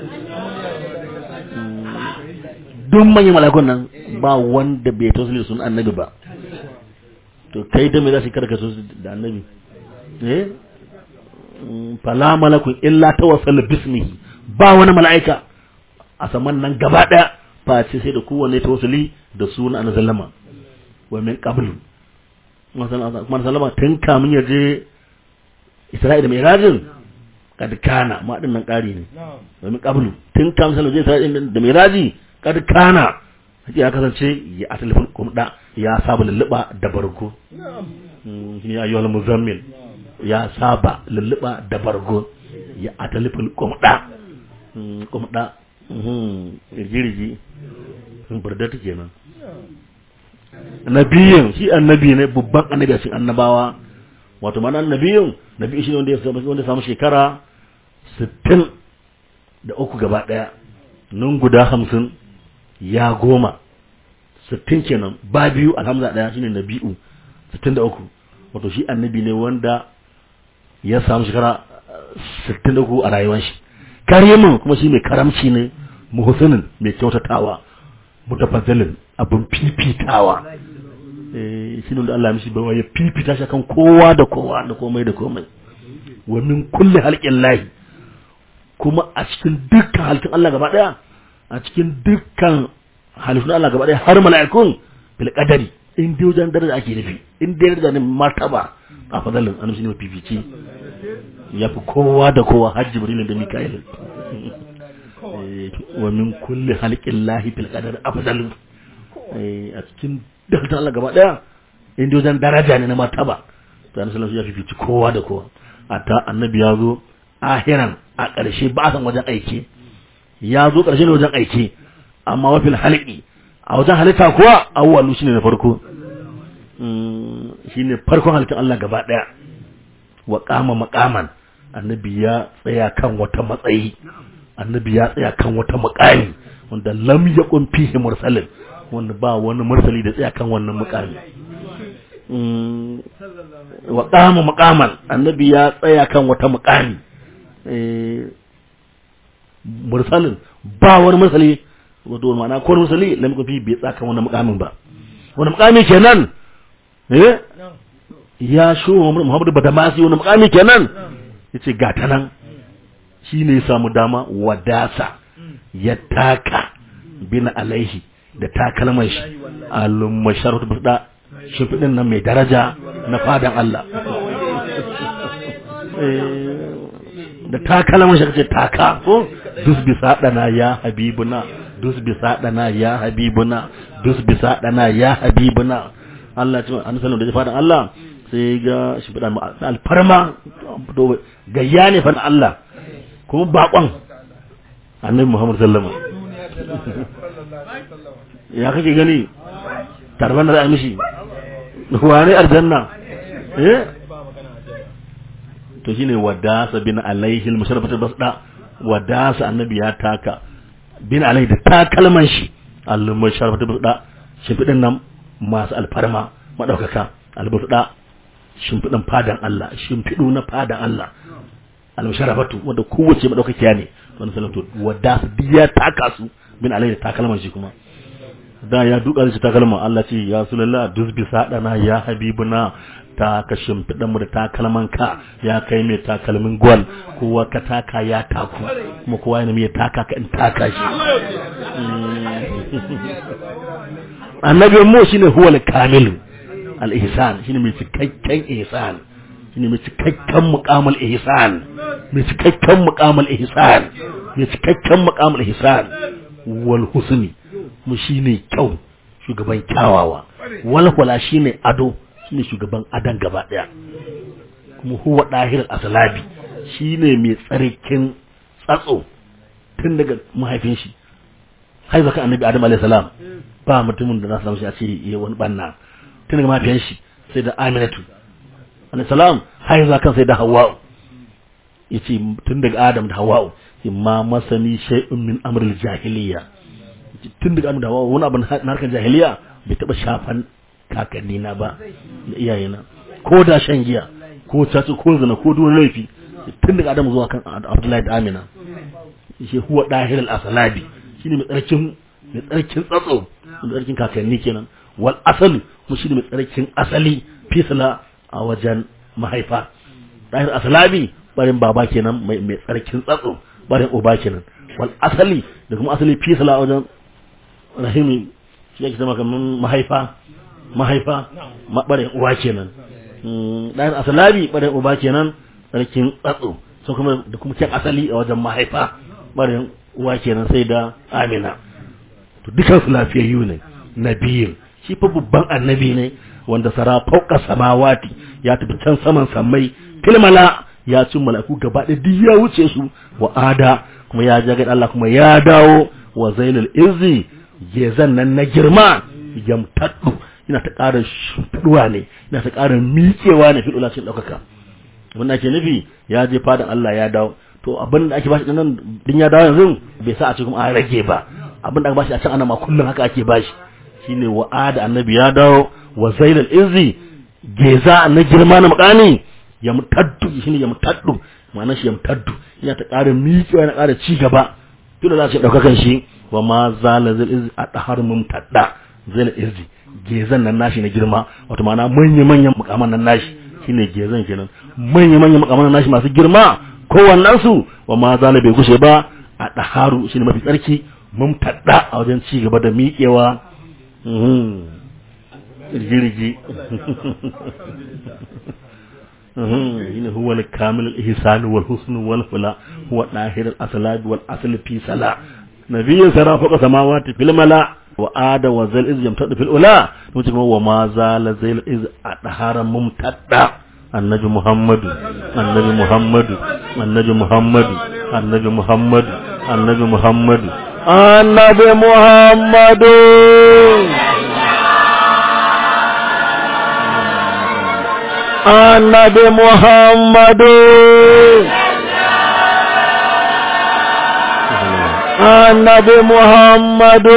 duk manyan malakun nan ba wanda bai tausali da sunan annabi ba to kai da me za su karka su da annabi eh fala malakun illa tawassala bismihi ba wani mala'ika a saman nan gaba daya face sai da kowanne tawassuli da sunan annabi sallama wa min qabl man sallama tun kamun ya je Isra'ila mai rajin kad kana ma din nan kari ne wa min qabl tun kamun sallama je Isra'ila da mai raji kad kana ya kasance ya a telefon kumda ya saba lulluba da bargo shi ne ayyuhal muzammil ya saba lulluba da bargo ya a telefon kumda kumda rigirigi burdata kenan nabiyin shi annabi ne babban annabi a cikin annabawa wato mana annabiyin nabi shi ne wanda ya samu shekara 60 da uku gaba daya nun guda hamsin ya goma sittin kenan ba biyu alhamza daya shine nabi'u sittin da uku wato shi annabi ne wanda ya samu shekara sittin da uku a rayuwar shi karimin kuma shi mai karamci ne muhsinin mai kyautatawa mutafazzalin abin fifitawa eh shi ne da Allah ya mishi bawa ya fifita shi kan kowa da kowa da komai da komai wa min kulli halqin lahi kuma a cikin dukkan halittun Allah gaba daya a cikin dukkan halittun Allah gaba ɗaya har mala'ikun bil qadari in dai wajen daraja ake nufi in dai daraja ne martaba a fadalin annabi ne mafifici ya fi kowa da kowa har jibril da mika'il wa min kulli halqin lahi bil qadari afdalu a cikin dukkan Allah gaba ɗaya in dai wajen daraja ne na martaba to annabi sallallahu ya fifici kowa da kowa ata annabi ya zo ahiran a ƙarshe ba san wajen aiki ya zo ƙarshe ne wajen aiki amma wa fil halqi a wajen halitta kuwa awwalu shine na farko shine farkon halittar Allah gaba daya wa qama maqaman annabi ya tsaya kan wata matsayi annabi ya tsaya kan wata muƙami wanda lam yakun fihi mursalin wanda ba wani mursali da tsaya kan wannan muƙami wa qama maqaman annabi ya tsaya kan wata muƙami mursalin ba wani mursali wato ma'ana ko mursali lam yakun fihi bai tsaya kan wannan muƙamin ba wani muƙami kenan eh ya sho Muhammadu Badamasi wani muƙami kenan yace ga ta nan shi ne ya samu dama wadasa ya taka bin alaihi da takalman shi alumma sharatu bada shimfiɗin nan mai daraja na fadan Allah da takalman shi kace taka ko dus bisa dana ya habibuna dus bisa dana ya habibuna dus bisa dana ya habibuna Allah ya ce an sallallahu da fadan Allah sai ga shimfiɗa alfarma gayya ne fa Allah kuma bakon annabi Muhammad sallama ya kake gani tarban da za a mishi wane aljanna eh to shine wadasa bin alaihi al-musharrafatu basda wadasa annabi ya taka bin alaihi da takalman shi al-musharrafatu basda shimfidin nan masu alfarma madaukaka al-basda shimfidin fadan Allah shimfidu na fadan Allah al-musharrafatu wanda kowace madaukakiya ne wannan salatu wadasa biya taka su bin alaihi da takalman shi kuma da ya duka shi takalman Allah ce ya sulalla dusbi sadana ya habibuna ta ka shimfiɗan mu da takalman ka ya kai mai takalmin gwal kowa ka taka ya taku kuma kowa yana mai taka ka in taka shi annabi mu shine huwal kamil al ihsan shine mai cikakken ihsan shine mai cikakken muqamal ihsan mai cikakken muqamal ihsan mai cikakken muqamal ihsan wal husni mu shine kyau shugaban kyawawa walwala shine ado shine shugaban adan gaba daya kuma huwa dahir aslabi shine mai tsarkin tsatso tun daga mahaifin shi har zaka annabi adam alayhi salam ba mutumin da na samu shi a ce yayi wani banna tun daga mahaifin shi sai da aminatu alayhi salam har zaka sai da hawwa yace tun daga adam da hawwa imma masani shay'un min amril jahiliya tun daga da wani abu na harkar jahiliya bai taba shafan kakanni na ba da iyayena ko da shan giya ko caci ko zina ko duwar laifi tun daga adamu zuwa kan abdullahi da amina shi huwa dahir al-asalabi shine mai tsarkin mai tsarkin tsatso mai tsarkin kakanni kenan wal asali mu shine mai tsarkin asali fisla a wajen mahaifa dahir asalabi barin baba kenan mai mai tsarkin tsatso barin uba kenan wal asali da kuma asali fisla a wajen rahimi shi yake zama kamar mahaifa mahaifa ɓarin uwa kenan ɗayan asalabi ɓarin uba kenan sarkin tsatso so kuma da kuma kyan asali a wajen mahaifa ɓarin uwa kenan sai da amina to dukan su lafiyayyu ne nabiyin shi fa babban annabi ne wanda sara fauka samawati ya tafi can saman sammai filmala ya cin malaku gaba ɗaya duk ya wuce su wa ada kuma ya jaga Allah kuma ya dawo wa zailul izzi gezan nan na girma yamtaddu ina ta ƙara shuɗuwa ne ina ta ƙara miƙewa ne fi'ula cikin ɗaukaka abin da ake nufi ya je fadan Allah ya dawo to abin da ake bashi nan din ya dawo yanzu bai sa a ce kuma an rage ba abin da aka bashi a can ana ma kullum haka ake bashi shine wa'ada annabi ya dawo wa zailal izzi geza na girma na makani yamtaddu shine yamtaddu ma'anar shi yamtaddu ina ta ƙara miƙewa ina ƙara ci gaba fi'ula ce ɗaukakan shi wa ma zala zai izzi a ɗahar mumtadda zai izzi gezan nan nashi na girma wato ma'ana manya-manyan mukaman nan nashi shine gezan kenan manya-manyan mukaman nan nashi masu girma kowannen su wa ma zala bai gushe ba a ɗaharu shine mafi tsarki mumtadda a wajen ci gaba da miƙewa jirgi shine huwa al-kamil al-ihsan wal husn wal fula huwa dahir al-aslab wal asl fi sala nabiyyin sara faqa samawati fil mala wa ada wa zal iz yamtadu fil ula mutum kuma wa ma zala zal iz adhara mumtadda annabi muhammadu annabi muhammadu annabi muhammadu annabi muhammadu annabi muhammadu annabi muhammadu annabi muhammadu annabi muhammadu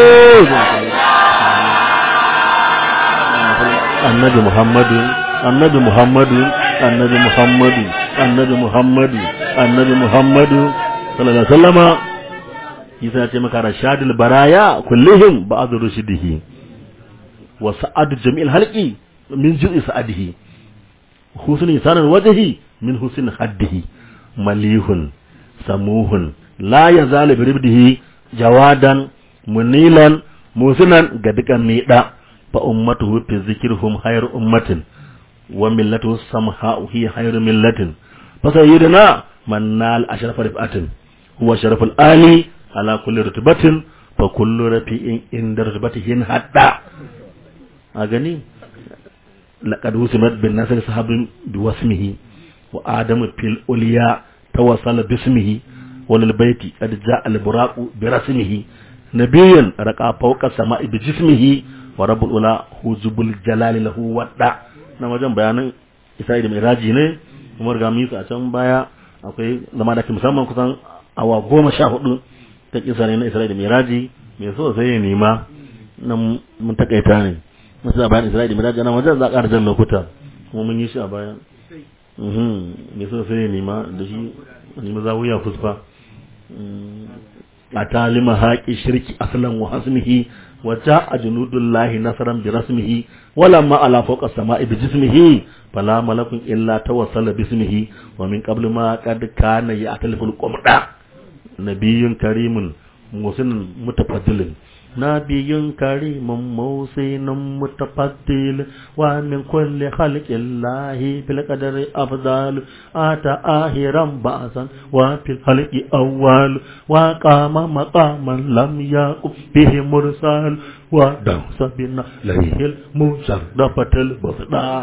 annabi muhammadu annabi muhammadu annabi muhammadu annabi muhammadu annabi muhammadu sallallahu alaihi wasallama yasa ce maka rashadul baraya kullihim ba'd rushdihi wa sa'ad jami'il halqi min juz'i sa'adihi husnul insanil wajhi min husn haddihi malihun samuhun la yazalu biribdihi jawadan munilan musinan ga dukan miɗa fa ummatuhu fi zikrihum khairu ummatin wa millatuhu samha'u hi khairu millatin fa sayyidina man nal ashrafa rifatin huwa sharaful ali ala kulli rutbatin fa kullu rafi'in inda rutbatihin hadda a gani laqad husimat bin nasr sahabin biwasmihi wa adamu fil ulya tawassala bismihi wal baiti qad jaa al buraqu bi rasmihi nabiyyan raqa fawqa sama'i bi jismihi wa rabbul ula huzubul jalali lahu wadda na wajen bayanin isra'i da miraji ne kuma ga mu a can baya akwai zama da musamman kusan awa goma sha hudu ta kisa ne na isra'i da miraji mai so sai ya nema nan mun takaita ne mun sa bayan isra'i da miraji nan wajen za a ƙara jan lokuta kuma mun yi shi a baya mai so sai ya nema da shi nemi zawuya fusfa a talima haƙi shirki aslan wa hasmihi wa ja'a junudullahi nasaran bi rasmihi wala ma ala fawqa samai bi jismihi fala malakun illa tawassala bismihi wa min qabl ma qad kana ya'taliful qumda nabiyyun karimun musinun mutafaddilin نبي كريم موسين متفضل ومن كل خلق الله في القدر أفضل أتى آخرا بأسا وفي الخلق أول وقام مقاما لم يقم به مرسل ودوس بنا ليه المشرفة البصداء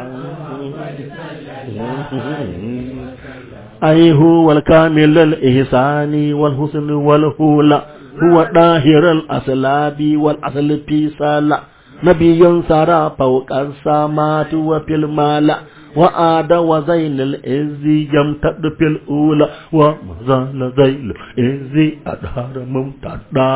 أي هو الكامل الإحسان والحسن والهولة هو داهر الأسلاب والأصل في سالة نبي سرى فوق السماوات وفي المال وآد وزين الإز يمتد في الأولى ومزال زين الإز أدهر ممتدا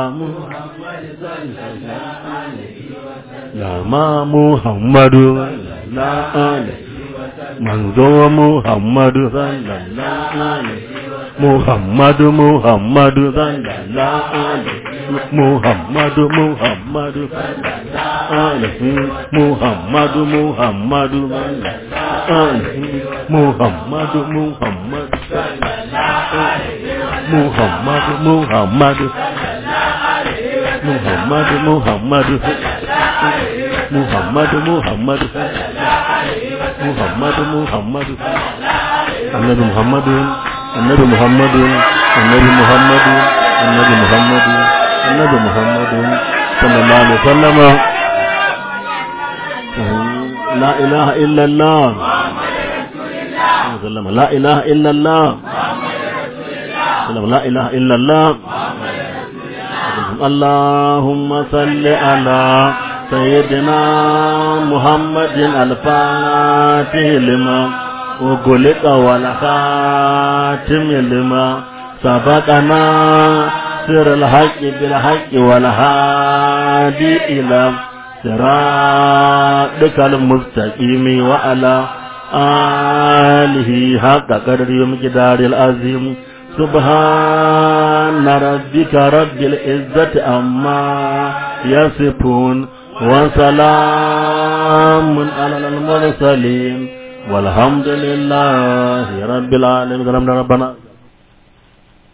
يا ما محمد لا عليه manzo Muhammadu sallallahu alaihi Muhammadu Muhammadu sallallahu alaihi Muhammadu Muhammadu sallallahu alaihi Muhammadu Muhammadu sallallahu alaihi Muhammadu Muhammadu sallallahu alaihi Muhammadu Muhammadu Muhammadu Muhammadu Muhammadu Muhammadu Muhammadu Muhammadu Annabi Muhammadu Annabi Muhammadu Annabi Muhammadu Annabi Muhammadu Annabi Muhammadu sallallahu alaihi wasallam La ilaha illa Allah La ilaha illa Allah La ilaha illa Allah اللهم صل على سيدنا محمد الفاتح لما وغلق والخاتم لما سبقنا سر الحق بالحق والهادي إلى صراطك المستقيم وعلى آله حق قدر ومقدار العظيم سبحان ربك رب العزة أما يصفون وسلام على المرسلين والحمد لله رب العالمين ربنا